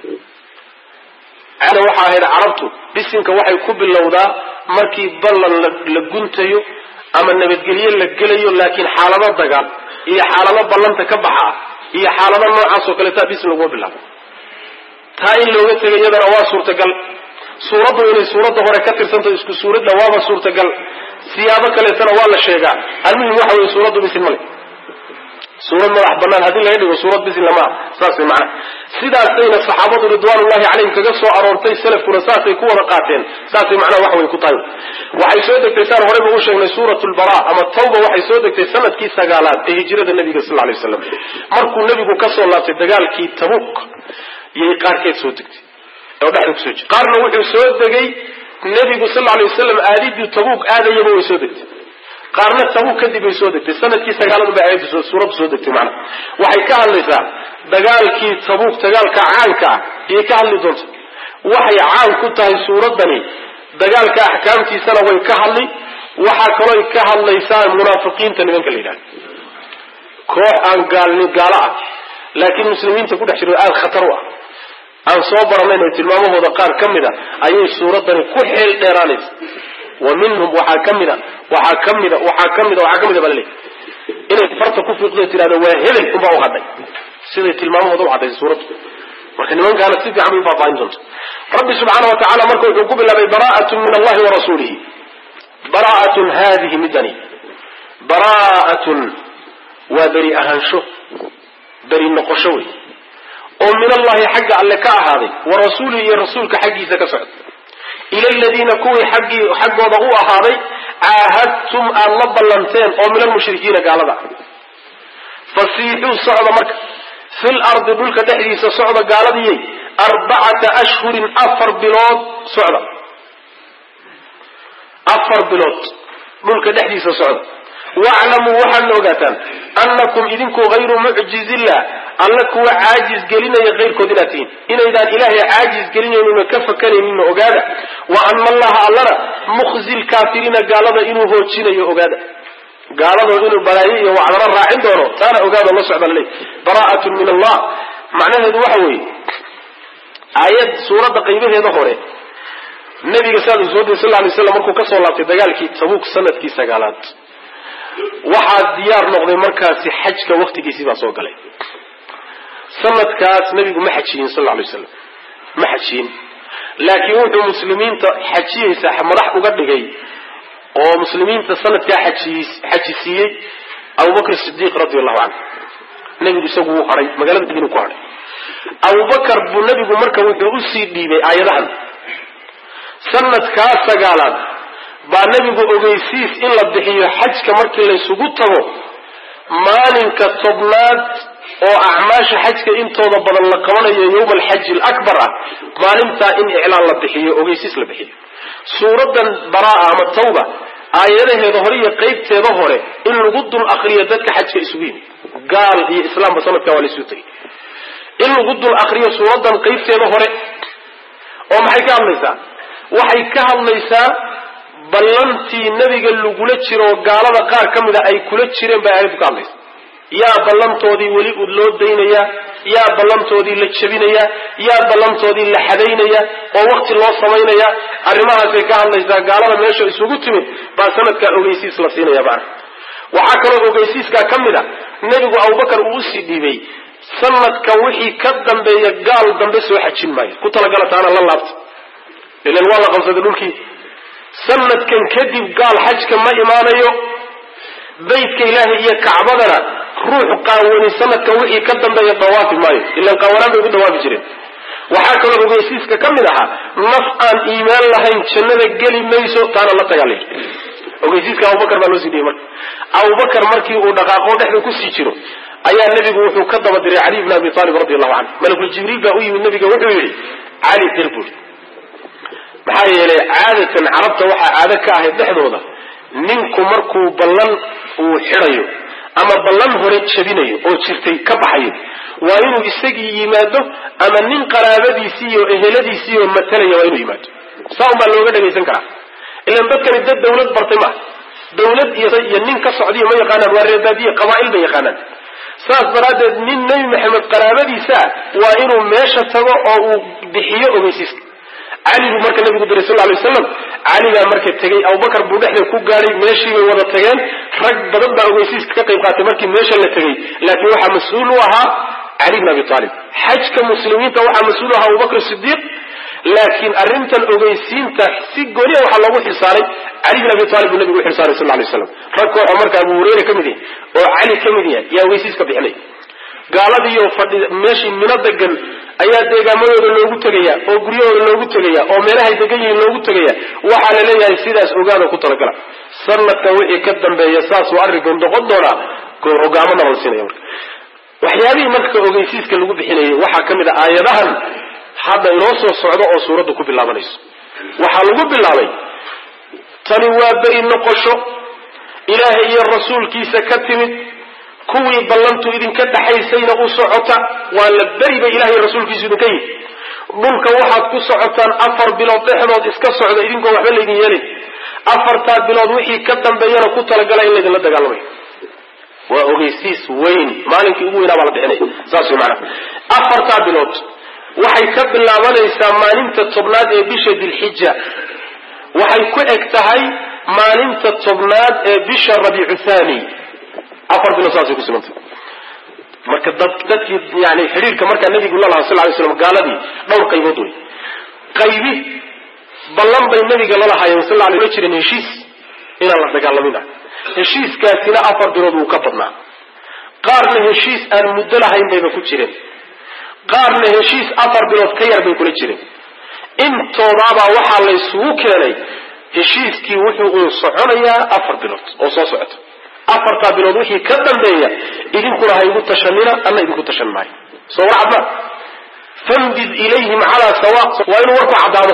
caada waxa ahayd carabtu bisinka waxay ku bilowdaa markii ballan la guntayo ama nabadgelye la gelayo laakiin xaalado dagaal iyo xaalado ballanta ka baxa ah iyo xaalado noocaas oo kaleeta bisin laguma bilaabo taa in looga tegay iyadana waa suurtagal suuraddu inay suuradda hore ka tirsantaho isku suuradna waaba suurtagal siyaabo kaleetana waa la sheegaa almuhim waxa weye suuraddu bisin male suurad madax banaan haddii laga dhigo suurad bisin lamaa saas way macnaha sidaasayna saxaabadu ridwaanullahi calayhim kaga soo aroortay salafkuna saasay ku wada qaateen saasay macnaha wax way ku tahay waxay soo degtay saan horeyba u sheegnay suurat lbara ama tawba waxay soo degtay sanadkii sagaalaad ee hijrada nabiga sal lay waslam markuu nebigu ka soo laabtay dagaalkii tabuk yay qaarkeed soo degtay oo dhexda kusoo jir qaarna wuxuu soo degay nebigu sal lay wasalam aadidii tabuk aadayaba way soo degtay qaarna tabuk kadib bay soo degtay sanadkii sagaaladu bay aayaddu suuraddu soo degtay macnaha waxay ka hadlaysaa dagaalkii tabuuk dagaalka caanka ah ayay ka hadli doonta waxay caan ku tahay suuraddani dagaalka axkaamtiisana way ka hadli waxaa kalooy ka hadlaysaa munaafiqiinta nimanka la yidhahda koox aan gaalni gaalo ah laakiin muslimiinta ku dhex jiro aada khatar u ah aan soo baranayn oo tilmaamahooda qaar ka mid a ayay suuraddani ku xeel dheeraanaysa wa minhum waxaa ka mida waxaa ka mida waxaa ka mida waxaa ka mida baa laleeyahy inay farta ku fiiqdo tirahdo waa hebel unbaa u hadhay siday tilmaamahooda u caddaysay suuraddu marka nimankaana si fiican bay u faahfaahin doonta rabbi subxaana wa tacala marka wuxuu ku bilaabay bara'atun min allahi wa rasuulihi bara'atun haadihi midani bara'atun waa beri ahaansho beri noqosho wey oo min allahi xagga alle ka ahaaday wa rasuulihi iyo rasuulka xaggiisa ka socda ila aladiina kuwii xaggii xaggooda u ahaaday caahadtum aad la ballanteen oo min almushrikiina gaalada fasiixuu socda marka fil ardi dhulka dhexdiisa socda gaaladiyey arbacata ashhurin afar bilood socda afar bilood dhulka dhexdiisa socda waclamuu waxaadna ogaataan annakum idinku hayru mucjizillah alla kuwa caajis gelinaya kayrkood inaad tihiin inaydaan ilaahay caajis gelinaynuna ka fakanayninna ogaada wa ana allaha allana mukhzi lkaafiriina gaalada inuu hoojinayo ogaada gaaladoo inuu balaayo iyo wacdana raacin doono taana ogaado la socda laleey bara'atun min allah macnaheedu waxa weeye aayad suuradda qaybaheeda hore nabiga saadu soo diri sal lay slam markuu kasoo laabtay dagaalkii tabuuk sanadkii sagaalaad waxaa diyaar noqday markaasi xajka waktigiisii baa soo galay sanadkaas nabigu ma xajiyin sal lay slam ma xajiyin laakiin wuxuu muslimiinta xajiyeysa madax uga dhigay oo muslimiinta sanadkaa xaji siiyey abubakr sidiiq radi allahu canhu nebigu isagu wuu hadhay magaalada madiinu ku hadhay abubakar buu nebigu marka wuxuu usii dhiibay aayadahan sanadkaa sagaalaad baa nebigu ogeysiis in la bixiyo xajka markii laysugu tago maalinka tobnaad oo acmaasha xajka intooda badan la qabanayo yowma alxaji alakbar ah maalintaa in iclaan la bixiyo ogeysiis la bixiyo suuradan baraa ama tawba aayadaheeda hore iyo qeybteeda hore in lagu dul akriyo dadka xajka isugu yimid gaal iyo islaamba sanadkaa waa laysu tegay in lagu dul akriyo suuradan qeybteeda hore oo maxay ka hadlaysaa waxay ka hadlaysaa ballantii nebiga lagula jiro oo gaalada qaar ka mida ay kula jireen bay aayaddu ka hadlaysa yaa ballantoodii weli ud loo daynayaa yaa ballantoodii la jebinayaa yaa ballantoodii la xadaynaya oo wakti loo samaynaya arrimahaasay ka hadlaysaa gaalada meesha isugu timid baa sanadkaa ogeysiis la siinaya maana waxaa kaloo ogeysiiskaa ka mid a nebigu abubakar uu usii dhiibay sanadka wixii ka dambeeya gaal dambe soo xajin maayo ku talagala taana la laabta ilan waa la qabsaday dhulkii sanadkan kadib gaal xajka ma imaanayo baydka ilaahay iyo kacbadana ruux qaawani sanadka wixii ka dambeeya dawaafi maayo ilan qaawanaan bay ugu dawaafi jireen waxaa kaloo ogeysiiska ka mid ahaa naf aan iimaan lahayn jannada geli mayso taana la dagaalay ogeysiiska abubakar baa loo sii dhiyey marka abubakar markii uu dhaqaaqo dhexda kusii jiro ayaa nebigu wuxuu ka daba diray cali bn abi aalib radi allahu canhu malakul jibriil baa u yimid nabiga wuxuu yidhi cali dir buuri maxaa yeelay caadatan carabta waxaa caado ka ahayd dhexdooda ninku markuu ballan uu xidhayo ama ballan hore jabinayo oo jirtay ka baxayo waa inuu isagii yimaado ama nin qaraabadiisii iyo eheladiisii oo matalaya waa inuu yimaado saa un baa looga dhagaysan karaa ilan dadkani dad dawlad bartay maaha dawlad iyo nin ka socdiyo ma yaqaanaan waa reebaadiye qabaa'il bay yaqaanaan saas daraaddeed nin nebi maxamed qaraabadiisa waa inuu meesha tago oo uu bixiyo ogeysiiska cali buu marka nabigu diray sal lay waslam cali baa marka tegey abubakar buu dhexda ku gaadhay meeshii bay wada tageen rag badan baa ogeysiiska ka qayb qaatay markii meesha la tegey laakiin waxaa mas-uul u ahaa cali bn abi aalib xajka muslimiinta waxaa mas-uul u ahaa abubakr sidiiq laakiin arrintan ogeysiinta si gooniya waxaa loogu xilsaaray cali bin abi aalib buu nabigu u xilsaaray sal lay waslam rag kooxoo marka abu hureyra ka mid yahay oo cali ka mid yahay yaa ogeysiiska bixinay gaaladiiyo fadhi meeshii mino degan ayaa deegaamadooda loogu tegaya oo guryahooda loogu tegaya oo meelahay degan yihiin loogu tegaya waxaa la leeyahay sidaas ogaada ku talagala sanadka wixii ka dambeeya saasuu arrinkan noqon doonaa hogaamana la siinaya marka waxyaabihii marka ogeysiiska lagu bixinayay waxaa ka mid a aayadahan hadda inoo soo socdo oo suuradda ku bilaabanayso waxaa lagu bilaabay tani waa beri noqosho ilaahay iyo rasuulkiisa ka timid kuwii ballantu idinka dhaxaysayna u socota waa la beri bay ilahay rasuulkiisu idinka yihi dhulka waxaad ku socotaan afar bilood dhexdood iska socda idinkoo waxba laydin yeelin afartaa bilood wixii ka dambeeyana ku talagala in laydinla dagaalamayo waa ogeysiis weyn maalinkii ugu weynaa baa la bixinaya saas way maanaa afartaa bilood waxay ka bilaabanaysaa maalinta tobnaad ee bisha dilxija waxay ku eg tahay maalinta tobnaad ee bisha rabiicu thani afar bilood saasay ku sugantay marka dad dadkii yani xidhiirka markaa nabigu la lahaa sal lay slam gaaladii dhowr qaybood wey qaybi ballan bay nabiga lalahaayeen sal lay la jireen heshiis inaan la dagaalamin ah heshiiskaasina afar bilood wuu ka badnaa qaarna heshiis aan muddo lahayn bayba ku jireen qaarna heshiis afar bilood ka yar bay kula jireen intoodaabaa waxaa laysugu keenay heshiiskii wuxuu uu soconayaa afar bilood oo soo socota afartaa bilood wixii ka dambeeya idinkuna ha igu tashanina alla idinku tashan maayo soo war cadmaa fambid ilayhim calaa sawa waa inuu warku caddaado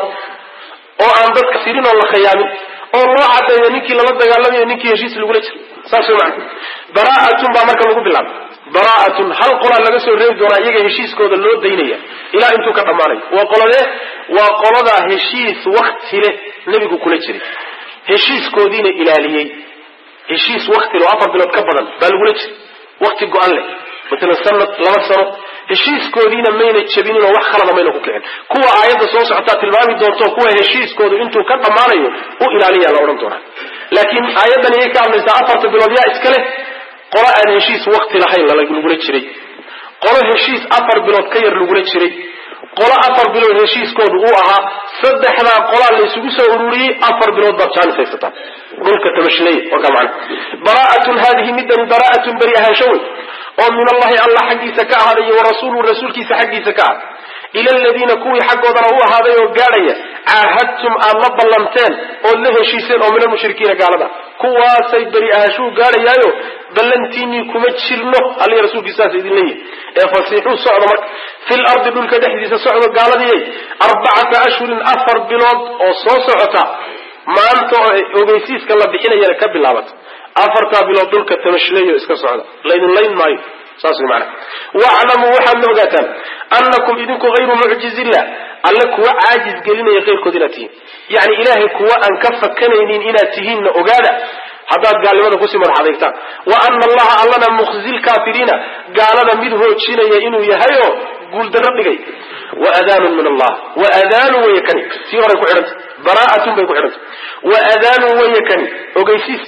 oo aan dadka sirin oo la khayaamin oo loo caddeeyo ninkii lala dagaalamayo ninkii heshiis lagula jiro saas way macana bara'atun baa marka lagu bilaabay bara'atun hal qolaa laga soo reebi doonaa iyaga heshiiskooda loo daynaya ilaa intuu ka dhammaanayo waa qoladee waa qoladaa heshiis wakti leh nebigu kula jiray heshiiskoodiina ilaaliyey heshiis wakti leh oo afar bilood ka badan baa lagula jiray wakti go-an leh matalan sanad laba sano heshiiskoodiina mayna jabinin oo wax khalada mayna ku kicin kuwa aayadda soo socotaa tilmaami doonto kuwa heshiiskoodu intuu ka dhammaanayo u ilaaliya la odhan doonaa laakiin aayaddan iyay ka hadlaysaa afarta bilood yaa iska leh qolo aan heshiis wakti lahayn lagula jiray qolo heshiis afar bilood ka yar lagula jiray qolo afar bilood heshiiskoodu uu ahaa saddexdaa qolaa la isugu soo ururiyey afar bilood baad jaanis haysataan dhulka tabashley warkaa macana bara'atun haadihi midani bara'atun beri ahaansho wey oo min allahi allah xaggiisa ka ahaaday iyo wa rasuuluhu rasuulkiisa xaggiisa ka ahaaday ila aladiina kuwii xaggoodana u ahaaday oo gaadhaya caahadtum aad la ballanteen ood la heshiiseen oo min almushrikiina gaalada kuwaasay beri ahaanshuu gaadhayaayo ballantiinii kuma jirno alla rasuulkiisaas idin leeyihi ee fasiixuu socda marka fil ardi dhulka dhexdiisa socdo gaaladiyay arbacata ashhurin afar bilood oo soo socota maanta oo ogeysiiska la bixinayana ka bilaabata afartaa bilood dhulka tamashleeyo iska socda laydin layn maayo saas way macana waclamuu waxaadna ogaataan annakum idinku hayru mucjizillah alle kuwa caajis gelinaya keyrkood inaad tihiin yacni ilaahay kuwa aan ka fakanaynin inaad tihiinna ogaada haddaad gaalnimada kusii madax adeegtaan wa ana allaha allana mukhzi lkaafiriina gaalada mid hoojinaya inuu yahay oo guuldarro dhigay wa adaanun min allah wa adaanun weye kani tii horay ku xidhanta bara'atun bay ku xidhanta wa adaanun weye kani ogeysiis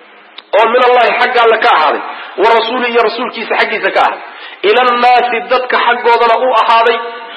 oo min allahi xagga alle ka ahaaday wa rasuuli iyo rasuulkiisa xaggiisa ka ahaaday ila annaasi dadka xaggoodana u ahaaday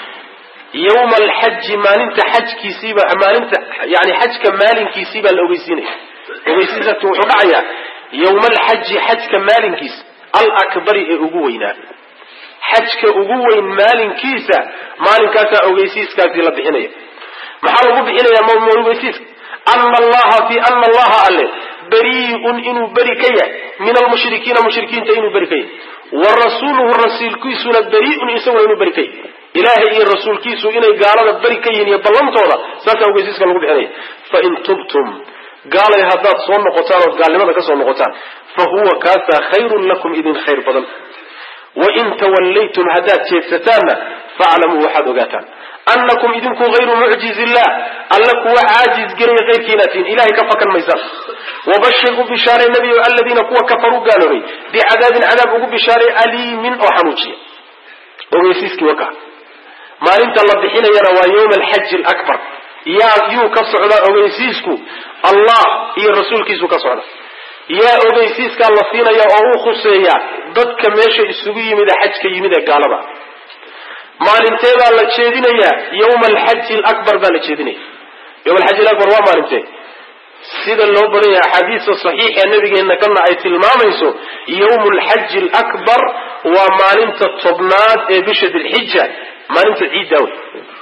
yawma alxaji maalinta xajkiisiiba maalinta yani xajka maalinkiisii baa la ogeysiinaya ogeysiisaasi wuxuu dhacayaa yawma alxaji xajka maalinkiisa alakbari ee ugu weynaa xajka ugu weyn maalinkiisa maalinkaasaa ogeysiiskaasi la bixinaya maxaa lagu bixinaya m ogeysiiska ana allaha fi ana allaha alle beriun inuu beri ka yahay min almushrikiina mushrikiinta inuu beri ka yahay wa rasuuluhu rasuulkiisuna beriun isaguna inuu beri ka yahay ilaahay iyo rasuulkiisu inay gaalada beri ka yihiin iyo ballantooda saasaa ogeysiiska lagu bixinaya fain tubtum gaalay haddaad soo noqotaan ood gaalnimada ka soo noqotaan fa huwa kaasaa khayrun lakum idin khayr badan wain tawallaytum haddaad jeedsataanna faaclamuu waxaad ogaataan annakum idinku hayru mucjiz illah alla kuwa caajiz gelaya keyrkiina tihin ilahay ka fakan maysaan wabashir u bishaaray nebiyo aladiina kuwa kafaruu gaaloobay bicadaabin cadaab ugu bishaaray aliimin oo xanuujiya ogeysiiskii waka maalinta la bixinayana waa yawma alxaji alakbar yaa yuu ka socdaa ogeysiisku allah iyo rasuulkiisu ka socda yaa ogeysiiskaa la siinaya oo u khuseeya dadka meesha isugu yimid ee xajka yimid ee gaalada maalinteedaa la jeedinayaa yawma alxaji alakbar baa la jeedinaya yawma alxaji alakbar waa maalintee sida loo badan yahay axaadiista saxiixa nabigeenna kana ay tilmaamayso yawmu alxaji alakbar waa maalinta tobnaad ee bisha dilxija maalinta ciidda wey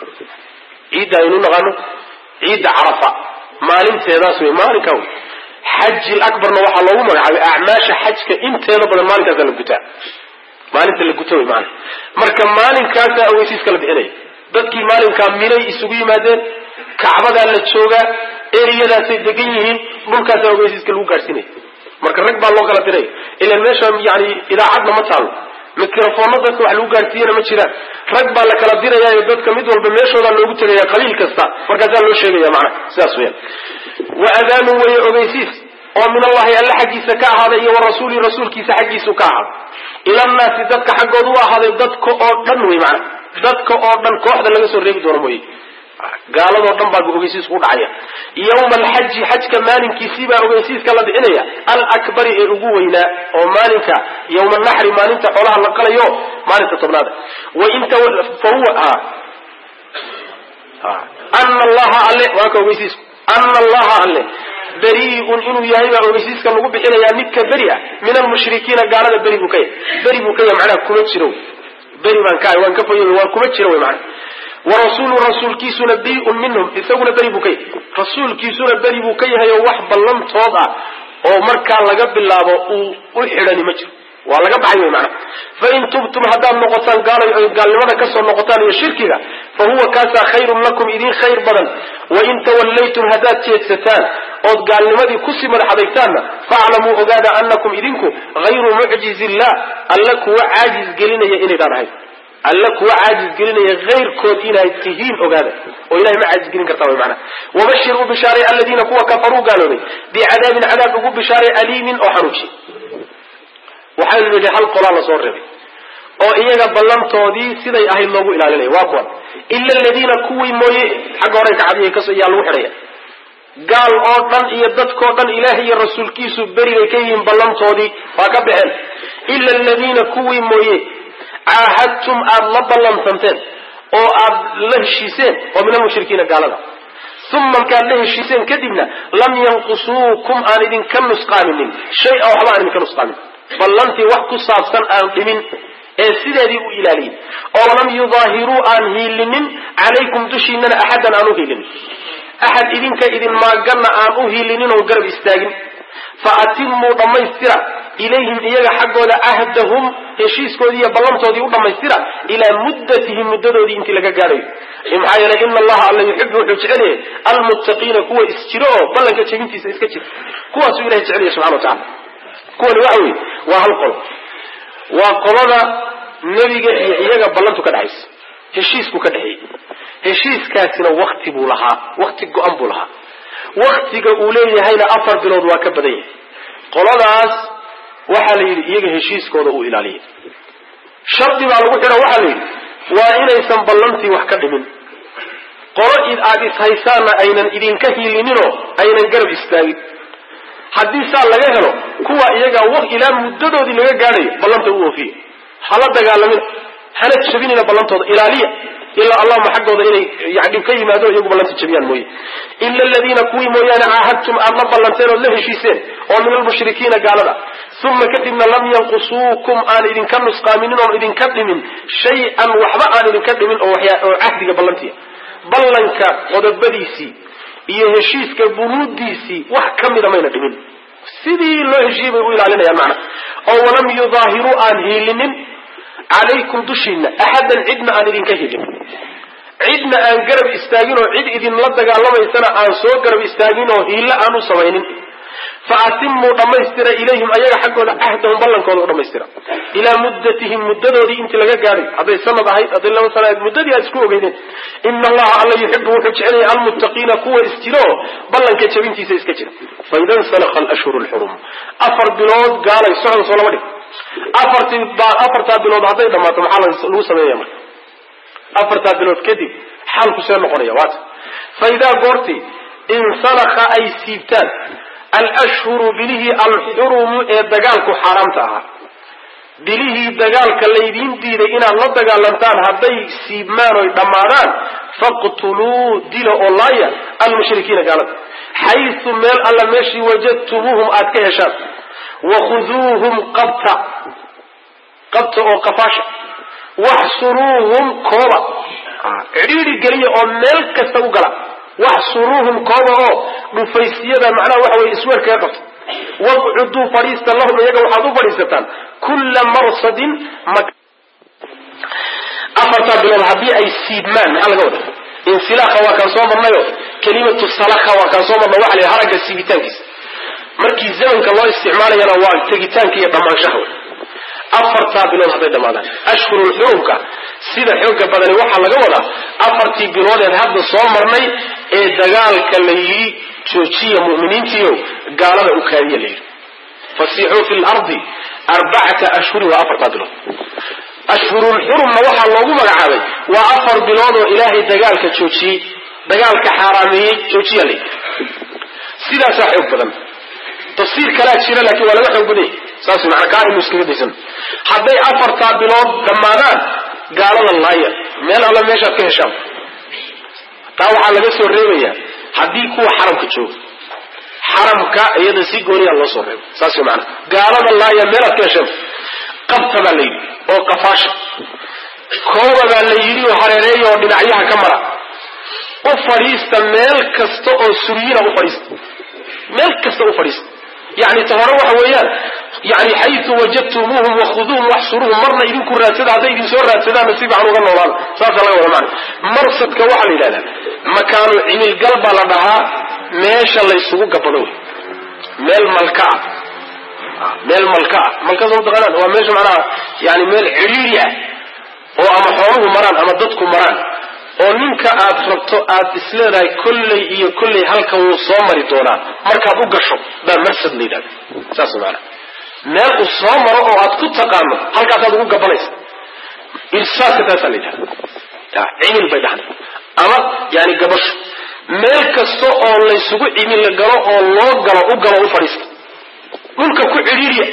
ciidda aynu naqaano ciidda carafa maalinteedaas wey maalinkaa wey xaji labarna waxaa loogu magacaabay acmaasha xajka inteeda badan maalinkaasa la gutaa maalinta la guta wey maana marka maalinkaasaa ogeysiiska la bixinaya dadkii maalinkaa minay isugu yimaadeen kacbadaa la joogaa eriyadaasay degan yihiin dhulkaasaa ogeysiiska lagu gaadhsiinaya marka rag baa loo kala diray ilan meesha yani idaacadna ma taalo mikrofoonna dadka wax lagu gaadhsiiyana ma jiraan rag baa la kala dirayaayo dadka mid walba meeshoodaa loogu tegaya qabiil kasta markaasaa loo sheegaya macnaha sidaas weyaan wa adaanun weeye ogeysiis oo min allahi alle xaggiisa ka ahaaday iyo wa rasuuli rasuulkiisa xaggiisu ka ahaaday ilannaasi dadka xaggooda u ahaaday dadka oo dhan wey macnaha dadka oo dhan kooxda laga soo reebi doono mooye gaaladoo dhan baa ogeysiisku udhacaya yawma alxaji xajka maalinkiisii baa ogeysiiska la bixinaya alakbari ee ugu weynaa oo maalinka yawma naxri maalinta xoolaha la qalayo maalinta tobnaada wainta fahuwa ana allaha alle waa ka ogeysiisku ana allaha alle beriun inuu yahay baa ogeysiiska lagu bixinayaa midka beri ah min almushrikiina gaalada beri buu ka yahay beri buu ka yahay macnaha kuma jiro beri baan ka waan ka foy waan kuma jiro wy macnaha warasuulu rasuulkiisuna beriun minhum isaguna beri buu ka yahay rasuulkiisuna beri buu ka yahay oo wax ballantood ah oo markaa laga bilaabo uu u xidhani ma jiro waa laga baxay wy macnaha fain tubtum haddaad noqotaan gaal gaalnimada kasoo noqotaan iyo shirkiga fa huwa kaasaa khayrun lakum idin khayr badan wain tawallaytum haddaad jeedsataan ood gaalnimadii kusii madax adegtaanna faaclamuu ogaada anakum idinku hayru mucjizi illah alla kuwa caajiz gelinaya inaydaan ahayn alla kuwa caajiz gelinaya hayrkood inaad tihiin ogaada oo ilahay ma caajiz gelin kartaa wy macnaha wabashir u bishaaray aladiina kuwa kafaruu gaaloobay bicadaabin cadaab ugu bishaaray aliimin oo xanuujiy waxaynu nidhi hal qolaa lasoo reebay oo iyaga ballantoodii siday ahayd loogu ilaalinaya waa kuwan ila aladiina kuwii mooye xagga horay kacadiya kas yaa lagu xidhaya gaal oo dhan iyo dadkoo dhan ilaahay iyo rasuulkiisu berigay ka yihiin ballantoodii waa ka baxeen ila aladiina kuwii mooye caahadtum aada la ballansanteen oo aad la heshiiseen oo min almushrikiina gaalada uma markaad la heshiiseen kadibna lam yanqusuukum aan idinka nusqaaminin shay a waxba aan idinka nusqaamin ballantii wax ku saabsan aan dhimin ee sideedii u ilaaliyey oo lam yudaahiruu aan hiilinin calaykum dushiinana axadan aan u hiilinin axad idinka idin maaganna aan u hiilinin oo garab istaagin fa atimuu dhammaystira ilayhim iyaga xaggooda cahdahum heshiiskoodii iyo ballantoodii u dhammaystira ilaa muddatihim muddadoodii intii laga gaadhayo maxaa yeelay ina allaha alla yuxibu wuxuu jecel yahay almuttaqiina kuwa isjiro oo ballanka jebintiisa iska jira kuwaasuu ilahay jecel yahay subxana wa tacala kuwani waxa weeye waa hal qolo waa qolada nebiga iyo iyaga ballantu ka dhexaysa heshiisku ka dhexeeyey heshiiskaasina wakti buu lahaa wakti go-an buu lahaa waktiga uu leeyahayna afar bilood waa ka badan yahay qoladaas waxaa la yidhi iyaga heshiiskooda uu ilaaliya shardi baa lagu xidha waxaa la yidhi waa inaysan ballantii wax ka dhimin qolo id aada ishaysaanna aynan idinka hiilininoo aynan garab istaagin haddii saa laga helo kuwa iyaga ilaa muddadoodii laga gaadhayo ballanta u oofiya hala dagaalamina hana jabinina ballantooda ilaaliya ilaa allahuma xaggooda inay yani dhib ka yimaado iyagu ballanta jabiyaan mooye ila aladiina kuwii mooyaane caahadtum aad la ballanteen ood la heshiiseen oo min almushrikiina gaalada uma kadibna lam yanqusuukum aan idinka nusqaaminin oon idinka dhimin shay-an waxba aan idinka dhimin oo oo cahdiga ballantiya ballanka qodobadiisii iyo heshiiska bunuudiisii wax ka mida mayna dhimin sidii loo heshiiyey bay u ilaalinayaan macna oo walam yudaahiruu aan hiilinin calaykum dushiina axadan cidna aan idinka hilin cidna aan garab istaagin oo cid idinla dagaalamaysana aan soo garab istaagin oo hiillo aan u samaynin fa atimuu dhammaystira ilayhim ayaga xaggooda cahdahum ballankooda u dhammaystira ilaa muddatihim muddadoodii intii laga gaadhay hadday sanad ahayd hadday laba sana ahayd muddadii aad isku ogeydeen ina allaha alla yuxibu wuxuu jecel yahay almuttaqiina kuwa isjiro oo ballanka jabintiisa iska jira faida nsalakha alashhuru lxurum afar bilood gaalay socda soo lama dhig afartii afartaa bilood hadday dhammaato maxaa lagu sameeya marka afartaa bilood kadib xaalku see noqonaya waata fa idaa goortii insalakha ay siibtaan alashhuru bilihii alxurumu ee dagaalku xaaraamta ahaa bilihii dagaalka laydiin diiday inaad la dagaalantaan hadday siibmaan oy dhammaadaan faqtuluu dila oo laaya almushrikiina gaalada xaysu meel alla meeshii wajadtumuuhum aad ka heshaan wakhuduuhum qabta qabta oo qafaasha waxsuruuhum kooba cidhiidhi geliya oo meel kasta u gala waxsuruuhum kooba oo dhufaysyada macnaha waxa weye isweer kaga qabta waqcuduu fadhiista lahum iyaga waxaad u fadhiisataan kulla marsadin afartaa bilood haddii ay siibmaan maxaa laga wada insilaaha waa kaan soo marnayo kelimatu salakha waa kaan soo marna waxa la haragga siibitaankiisa markii zamanka loo isticmaalayana waa tegitaanka iyo dhammaanshaha wey afartaa bilood hadday dhammaadaan ashhurul xurumka sida xooga badani waxaa laga wadaa afartii biloodeed hadda soo marnay ee dagaalka la yidhi joojiya mu'miniintiiyo gaalada u kaadiya la yidhi fasiixuu fi lardi arbacata ashhurin waa afartaa bilood ashhurul xurumna waxaa loogu magacaabay waa afar bilood oo ilaahay dagaalka joojiyey dagaalka xaaraameeyey joojiya la sidaasaa xoog badan tafsiir kalaa jira laakiin waa laga xoog badan yahy saas mana kaa inu iskaga daysan hadday afartaa bilood dhammaadaan gaalada laaya meel alla meeshaad ka heshaan taa waxaa laga soo reebayaa haddii kuwa xaramka jooga xaramka iyada si gooniyaa loo soo reeba saas way maana gaalada laaya meelaad ka heshaan qabta baa la yidhi oo qafaasha kooba baa la yidhi oo hareereeya oo dhinacyaha ka mara u fadhiista meel kasta oo suryina u fadhiista meel kasta u fadhiista yani ta hore waxa weeyaan yani xayu wajadtumuuhum wakhuduuhum waxsuruhum marna idinku raadsada hadday idin soo raadsadaanna si fiican uga noolaada saasaa laga wada macna marsadka waxaa la yidhahdaa makaanu cimilgal baa la dhahaa meesha laysugu gabado wey meel malka ah meel malka ah malkaas mataqaanaan waa meesha macnaha yani meel cidhiiri ah oo ama xooluhu maraan ama dadku maraan oo ninka aad rabto aad isleedahay kolley iyo kolley halkan wuu soo mari doonaa markaad u gasho baa marsad la yidhahda saas maana meel uu soo maro oo aad ku taqaano halkaasaad ugu gabanaysa irsaadka taasaa la yidhahda cimil bay dhahan ama yani gabasho meel kasta oo laysugu cimil galo oo loo galo u galo u fadhiista dhulka ku cidhiiriya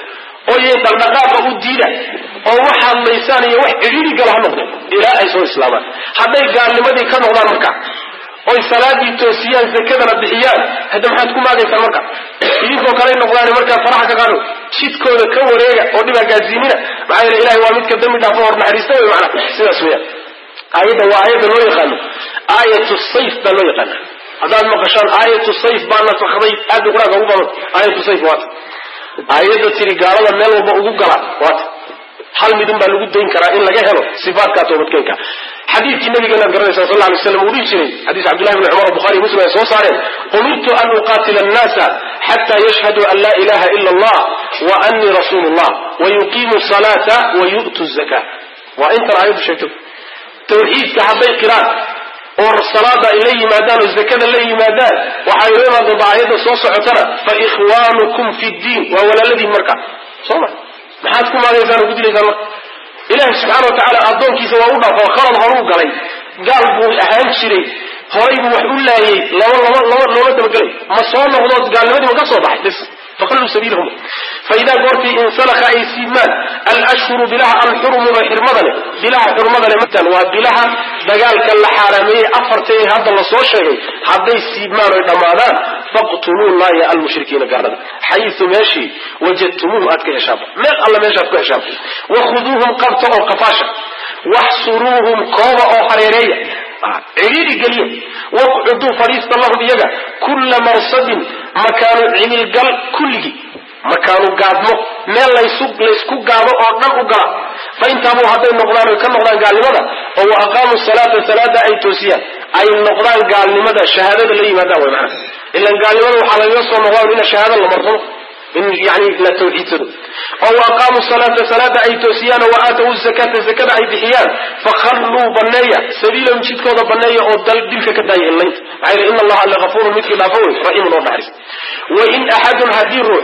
oo y dhaqdhaqaaqa u diida oo waxaad laysaan iyo wax cidhiiri gala ha noqdo ilaa ay soo islaamaan hadday gaalnimadii ka noqdaan marka oy salaadii toosiyaan zakadana bixiyaan hadda maxaad ku maagaysaan marka idinkoo kale noqdaan markaa faraha ka qaado jidkooda ka wareega oo dhibaa gaasiinina maxaa yeele ilahay waa midka dambi dhaafo hor naxariista wey macana sidaas weyaan aayadda waa aayadda loo yaqaano aayatu sayf baa loo yaqaana haddaad maqashaan aayatu sayf baa nasakday aad bay qur-aanka ugu badan aayatu sayf waata aayadda tiri gaalada meel walba ugu gala waata hal midun baa lagu dayn karaa in laga helo sifaatkaa toobadkeenka xadiidkii nabigeena garanaysa sal lay slam uu dhihi jiray xadiis cabdullahi bni cumar bukhari muslim ay soo saareen umirtu an uqatila annaasa xata yashhaduu an laa ilaha ila allah wa anii rasuulu llah wa yuqiimu salaata wa yu'tu zaka waa intan aayaddu sheegto tawxiidka hadday qiraan oo salaada ay la yimaadaan oo zakada la yimaadaan waxaa inoo imaan doonta aayadda soo socotana fa ikhwaanukum fi ddiin waa walaaladiin marka soo ma maxaad ku maagaysaan oo ku dilaysaan marka ilaahi subxaana wa tacaala addoonkiisa waa u dhaafo khalad horuu galay gaal buu ahaan jiray horay buu wax u laayay laba laba laba loola dabagelay ma soo noqdood gaalnimadii ma ka soo baxay bis faqalluu sabiilahum faidaa goortii insalaka ay siibmaan alashhuru bilaha alxurumu ee xirmada leh bilaha xurmada leh matan waa bilaha dagaalka la xaaraameeyey afarta ee hadda lasoo sheegay hadday siibmaan oy dhammaadaan faqtuluu laaya almushrikiina gaalada xayu meeshii wajadtumuuhum aad ka heshaanba meel alla meeshaad ku heshaanba wakhuduuhum qabta oo qafaasha waxsuruuhum kooba oo hareereeya cidhiiri geliya waqcuduu fadhiista lahum iyaga kulla marsadin makaanu cimilgal kulligii makaanu gaadmo meel laysku gaado oo dhan u gala fa intaabuu hadday noqdaan oy ka noqdaan gaalnimada oo wa aqaamuu salaata salaada ay toosiyaan ay noqdaan gaalnimada shahaadada la yimaadaan way macana ilan gaalnimada waxaa lagaga soo noqdaan ina shahaada la marsano in yani la tawxiidsado oo wa aqaamuu salaata salaada ay toosiyaan oo wa aatawu zakata zakada ay bixiyaan fakhalluu baneeya sabiilahum jidkooda baneeya oo dal dilka ka daaya inlaynta maxaa yele ina allaha lagafuurun midkii dhaafo wey raxiimun oo naxariis wain axadun haddii ruux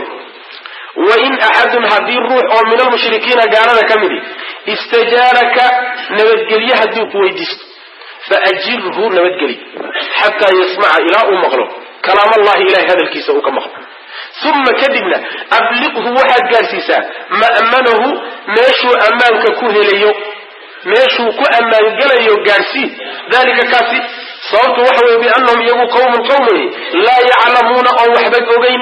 wain axadun haddii ruux oo min almushrikiina gaalada ka midi istajaaraka nabadgelye hadduu ku weydiisto faajirhu nabadgeli xataa yasmaca ilaa uu maqlo kalaam allahi ilahay hadalkiisa uu ka maqlo uma kadibna abliqhu waxaad gaadhsiisaa ma'manahu meeshuu ammaanka ku helayo meeshuu ku ammaangelayo gaadhsii dalika kaasi sababtu waxa weye biannahum iyagu qawmun qowm wey laa yaclamuuna oon waxba ogeyn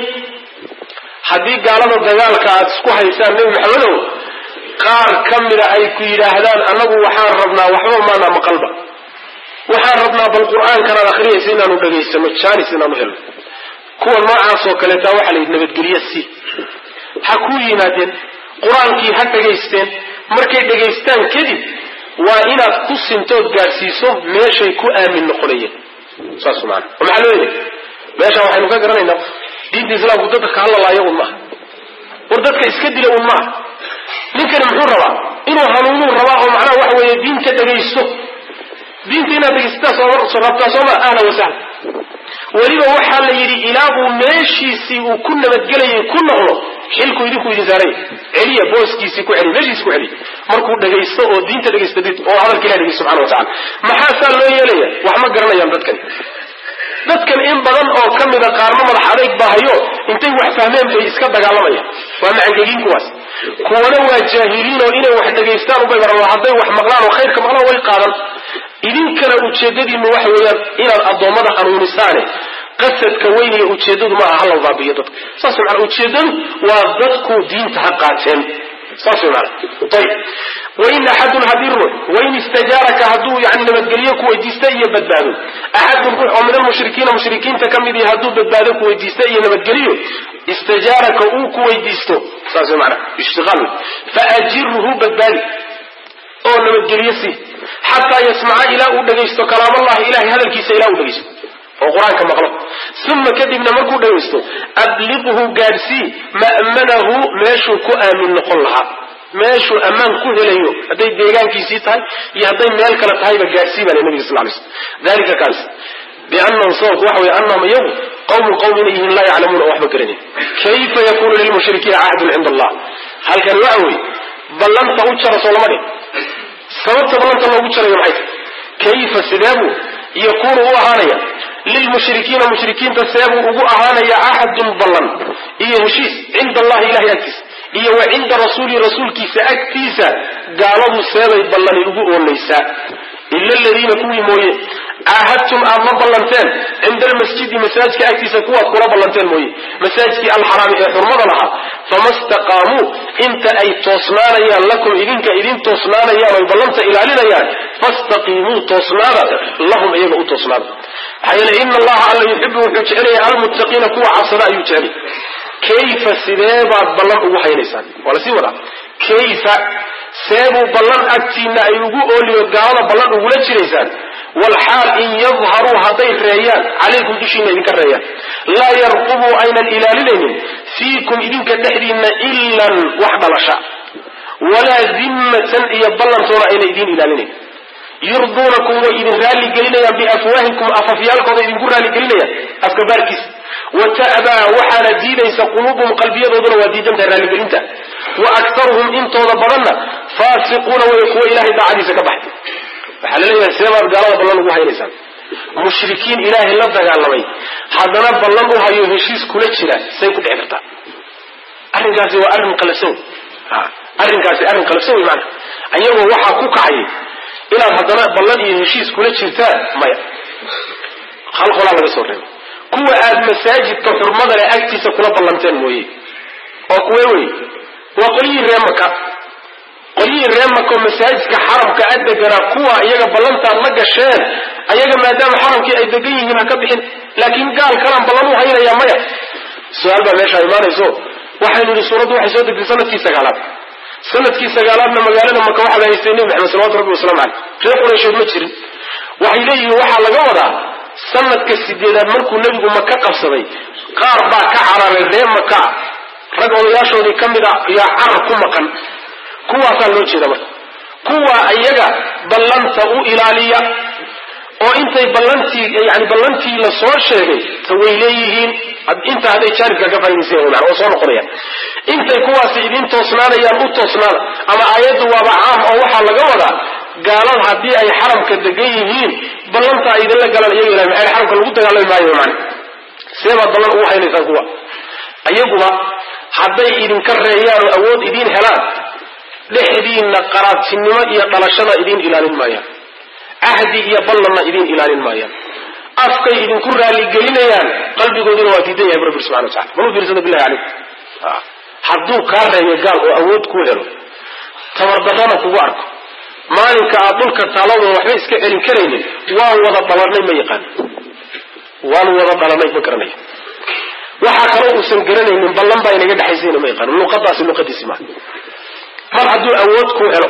haddii gaalada dagaalka aad isku haysaan nebi maxamedow qaar ka mida ay ku yidhaahdaan annagu waxaan rabnaa waxba maanaa maqalba waxaan rabnaa bal qur-aankanaad akhriyaysa inaanu dhegaysano jaanis inaanu helno kuwa noocaasoo kaleeta waxaa la yidhi nabadgelye si ha kuu yimaadeen qur-aankii ha dhegaysteen markay dhegaystaan kadib waa inaad ku sintood gaadhsiiso meeshay ku aamin noqonayeen saas maana oo maxaa loo yeelay meesha waxaynu ka garanaynaa diinta islaamku dadka ka hadlalaayo un maaha war dadka iska dila un maaha ninkani muxuu rabaa inuu hanuunuu rabaa oo macnaha waxa weeye diinta dhegaysto diinta inaad dhegaysataa rabtaa sooma ahla wasahla weliba waxaa la yidhi ilaa uu meeshiisii uu ku nabadgelayay ku noqdo xilku idinku idin saaray celiya booskiisii ku celiya meeshiisi ku celiya markuu dhagaysto oo diinta dhagaysta oo hadalka ilah dhegaysto subxana wa tacala maxaa saa loo yeelaya wax ma garanayaan dadkani dadkan in badan oo ka mida qaarna madax adayg bahayo intay wax fahmeen bay iska dagaalamayaan waa macangegiin kuwaas kuwana waa jaahiliin oo inay wax dhagaystaan ubay baran hadday wax maqlaan oo khayrka maqlaan way qaadan idinkana ujeedadiinu waxa weeyaan inaad addoommada hanuunisaane qasadka weyn iyo ujeedadu maaha hala baabiyo dadka saas maana ujeedadu waa dadku diinta ha qaateen saas way maana ayib wain axadun haddii ruux wain istajaaraka hadduu yani nabadgelyo ku weydiista iyo badbaado axadun ruux oo min almushrikiina mushrikiinta ka mid ihi hadduu badbaado ku weydiista iyo nabadgelyo istajaaraka uu ku weydiisto saas way maana ishtiqaal faajirhu badbaadi oo nabadgelyo sii xataa yasmaca ilaa uu dhagaysto kalaamallahi ilahay hadalkiisa ilaa uu dhagaysto oo qur-aanka maqlo uma kadibna markuu dhagaysto abliqhu gaadhsii ma'manahu meeshuu ku aamin noqon lahaa meeshuu ammaan ku helayo hadday deegaankiisii tahay iyo hadday meel kale tahayba gaadhsii baa le nabiga sal lay slm dalika kaas biannahum sababku waxa wey annahum iyagu qawmun qawm inay yihiin laa yaclamuuna oo waxba garanin kayfa yakunu lilmushrikiina cahdun cinda allah halkani waxa weeye ballanta u jara soo lama dhin sababta ballanta loogu jarayo maxay tahy kayfa sideebuu yakunu u ahaanaya lilmushrikiina mushrikiinta seebuu ugu ahaanaya axadun ballan iyo heshiis cinda allahi ilahay agtiisa iyo wa cinda rasuuli rasuulkiisa agtiisa gaaladu seebay ballani ugu oonaysaa ila aladiina kuwii mooye caahadtum aad la ballanteen cinda almasjidi masaajidka agtiisa kuwaad kula ballanteen mooye masaajidkii alxaraami ee xurmada lahaa fama staqaamuu inta ay toosnaanayaan lakum idinka idin toosnaanayaan oy ballanta ilaalinayaan fastaqiimuu toosnaada lahum iyaga u toosnaada maxaa yeele ina allaha alla yuxibu wuxuu jecelaya almuttaqiina kuwa cabsada ayuu jecelay kayfa sidee baad ballan ugu haynaysaan waa lasii wadaa kayfa seebuu ballan agtiina ay ugu ooliyo gaalada ballan ugula jiraysaan walxaal in yadharuu hadday reeyaan calaykum dushiina idinka reeyaan laa yarqubuu aynan ilaalinaynin fiikum idinka dhexdiinna ilan wax dhalasha walaa dimmatan iyo ballantoona ayna idiin ilaalinayn yurduunakum way idin raalli gelinayaan biafwaahikum afafyaalkooda idinku raalli gelinayaan afka baarkiisa wa ta'baa waxaana diidaysa quluubuhum qalbiyadooduna waa diidantahay raalligelinta wa aktaruhum intooda badanna faasiquuna way kuwa ilahay daacadiisa ka baxay waxaa la leeyahay seebaad gaalada ballan ugu haynaysaan mushrikiin ilaahay la dagaalamay haddana ballan u hayo heshiis kula jira say ku dhici kartaa arrinkaasi waa arrin qalafsan arrinkaasi arrin qalafsan wey maana ayagoo waxaa ku kacay inaad haddana ballan iyo heshiis kula jirtaan maya hal qolaa laga soo reebay kuwa aad masaajidka xurmada leh agtiisa kula ballanteen mooye oo kuwe wey waa qolyihii ree maka qolyihii ree maka oo masaajidka xaramka a deganaa kuwa iyaga ballantaad la gasheen ayaga maadaama xaramkii ay degan yihiin ha ka bixin laakiin gaal kalaan ballan u haynayaa maya su-aal baa meeshaa imaanayso waxaynu yidhi suuraddu waxay soo degtay sanadkii sagaalaad sanadkii sagaalaadna magaalada maka waxaa la haystay nebi maxamed salawatu rabbi waslamu caleyh reer qurayshood ma jirin waxay leeyihiin waxaa laga wadaa sanadka sideedaad markuu nebigu maka qabsaday qaar baa ka cararay ree maka rag odayaashoodii ka mid a yaa carar ku maqan kuwaasaa loo jeeda marka kuwa iyaga ballanta u ilaaliya oo intay ballantii yani ballantii la soo sheegay ta way leeyihiin inta hadday jaanibka ka faaidayseen maan oo soo noqonayaan intay kuwaasi idin toosnaanayaan u toosnaada ama aayaddu waaba caam oo waxaa laga wadaa gaalada haddii ay xaramka degan yihiin ballanta ay idinla galaan iyaga ilahay maxay xaramka lagu dagaalami maayo man seebaad ballan ugu haynaysaan kuwa iyaguba hadday idinka reeyaan oo awood idiin helaan dhexdiinna qaraabtinimo iyo dhalashada idiin ilaalin maayaan cahdi iyo ballanna idiin ilaalin maayaan afkay idinku raaligelinayaan qalbigooduna waa diidan yahay rabbi subxana watacala bal u fiirsada billahi calayk hadduu kaa reeyo gaal oo awood kuu helo tabardarrana kugu arko maalinka aad dhulka taaladoo waxba iska celin karaynin waan wada dhalanay ma yaqaan waan wada dhalanay ma garanayo waxaa kaloo uusan garanaynin ballan baa inaga dhexaysayna ma yaqaan luqadaasi luqadiisi maa mar hadduu awood kuu helo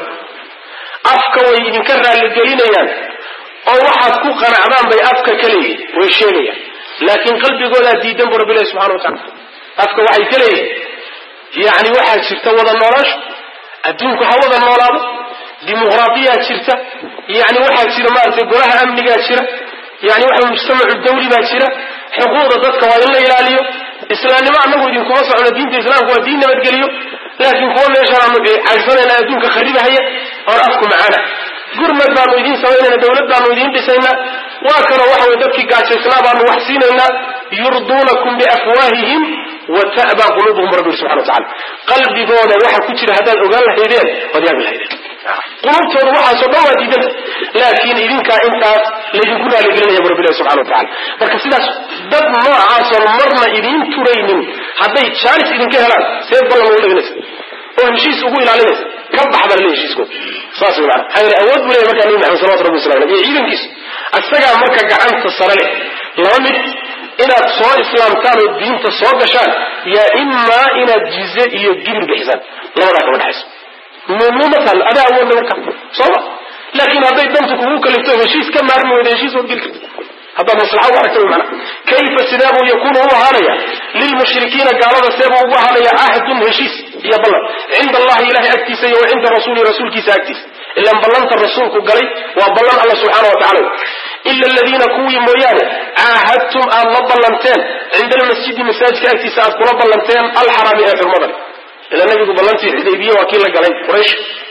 afka way idinka raaligelinayaan oo waxaad ku qanacdaan bay afka ka leeyihin way sheegayaan laakiin qalbigoodaa diidan bu rabbilahi subxana wa tacala afka waxay ka leeyihin yacni waxaa jirta wada noolaasho adduunku ha wada noolaado dimuqraadiyaa jirta yani waxaa jira maaragtay golaha amnigaa jira yani waxa mujtamacu dawli baa jira xuquuqda dadka waa in la ilaaliyo islaamnimo anagu idinkuma socno diinta islaamku waa diin nabadgeliyo laakiin kuwa meeshaanu cagsanayna adduunka kharibahaya oon afku macaana gurmad baanu idiin samaynayna dawlad baanu idiin dhisaynaa waa kanoo waxa way dadkii gaajaysnaa baanu wax siinaynaa yurduunakum biafwaahihim wa ta'baa quluubuhum rabbi subxana wa tacala qalbigooda waxa ku jira haddaad ogaan lahaydeen waad yaabi lahaydeen qulubtooda waxaasoo dhan waa diidanta laakiin idinkaa intaas laydinku raaligelinaya bu rabbilahi subxana wa tacala marka sidaas dad noocaasoo marna idiin turaynin hadday jaalis idinka helaan see ballan ugu dhaginaysa oo heshiis ugu ilaalinaysa ka bax baa laleeya heshiiskooda saas wey maana maxaa yeele awood buu leeyahy markaa nabi maxamed salawatu rabbi wasalam aleyh iyo ciidankiisu isagaa marka gacanta sare leh laba mid inaad soo islaamtaan oo diinta soo gashaan yaa imaa inaad jize iyo gibir bixisaan labadaa kama dhexayso mumumataal adaa awoodna markaa sooma laakiin hadday dantu kugu kalifto heshiis ka maarmi weyda heshiis waad geli karta haddaad maslaxa u aragta mana kayfa sidee buu yakuunu u ahaanaya lilmushrikiina gaalada seebuu ugu ahaanaya cahdun heshiis iyo ballan cinda allahi ilahay agtiisa iyo wa cinda rasuuli rasuulkiisa agtiisa ilan ballanta rasuulku galay waa ballan alla subxaana wa tacala ila aladiina kuwii mooyaane caahadtum aad la ballanteen cinda almasjidi masaajidka agtiisa aad kula ballanteen alxaraami ee xurmada ila nabigu ballantii xudaybiye waa kii la galay quraysh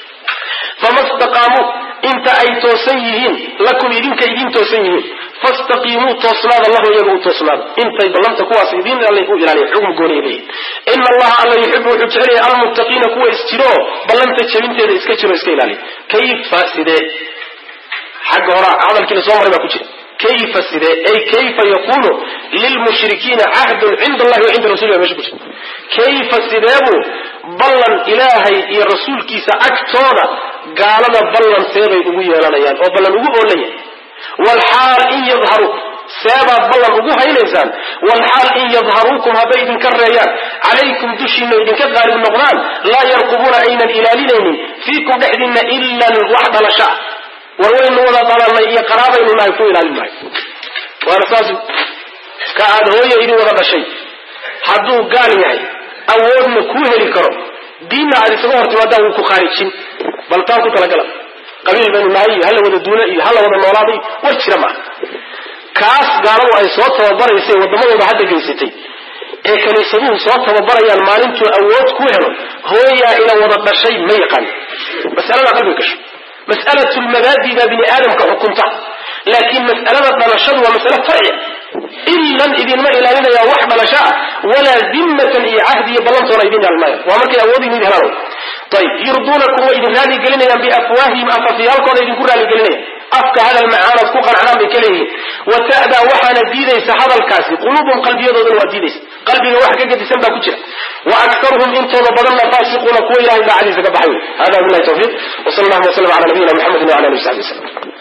fama staqaamuu inta ay toosan yihiin lakum idinka idin toosan yihiin fastaqiimuu toosnaada lahu iyaga u toosnaada intay ballanta kuwaas idin alla u ilaaliya xugm gooniya leeyihin ina allaha alla yuxibu wuxuu jecelaya almuttaqiina kuwa isjiro ballanta jabinteeda iska jiro iska ilaaliya kayfa sidee xagga hora hadalkii lasoo maray baa ku jira kayfa sidee ay kayfa yakunu lilmushrikiina cahdun cinda allahi wa cinda rasuli mesha ku jira kayfa sideebuu ballan ilaahay iyo rasuulkiisa agtooda gaalada ballan seebay ugu yeelanayaan oo ballan ugu oolaya walxaal in yadharu seebaad ballan ugu haynaysaan walxaal in yadharuukum hadday idinka reeyaan calaykum dushiina idinka qaalib noqdaan laa yarqubuuna aynan ilaalinaynin fiikum dhexdiinna ilan wax dhalasha war waynu wada dhalanay iyo qaraabaynu nahay ku ilaalin maayo waana saas ka aad hooya idin wada dhashay hadduu gaal yahay awoodna kuu heli karo diinna aad isaga hor timaadaan wuu ku khaarijin bal taa ku talagala qabiil baynu nahay iyo hala wada duula iyo hala wada noolaaday war jira maaha kaas gaaladu ay soo tababaraysay waddamadooda hadda geysatay ee kaniisaduhu soo tababarayaan maalintuu awood ku helo hooyaa ina wada dhashay ma yaqaan masalada qalbiga gasho mas'alatu lmabaadi baa bini aadamka xukunta laakiin mas'alada dhalashadu waa mas'ale farciya ilan idinma ilaalinaya wax dhalasho ah walaa dimmatan iyo cahdi iyo ballantoona idin ilaalinmaya waa markay awood idin helaan ayib yurduunakum way idin raali gelinayaan biafwaahihim afafyaalkooda idinku raali gelinaya afka hadal macaanood ku qancaan bay ka leeyihiin wa ta'daa waxaana diidaysa hadalkaasi quluubum qalbiyadoodana waa diidaysa qalbiga wax ka gedisan baa ku jira wa aktaruhum intooda badanna faasiquuna kuwa ilahay daacadiisa ka baxay hada billahi tawfiiq wa sal allahuma wasalam ala nabiyina muxamedin wala alihi wasaxbi wasalam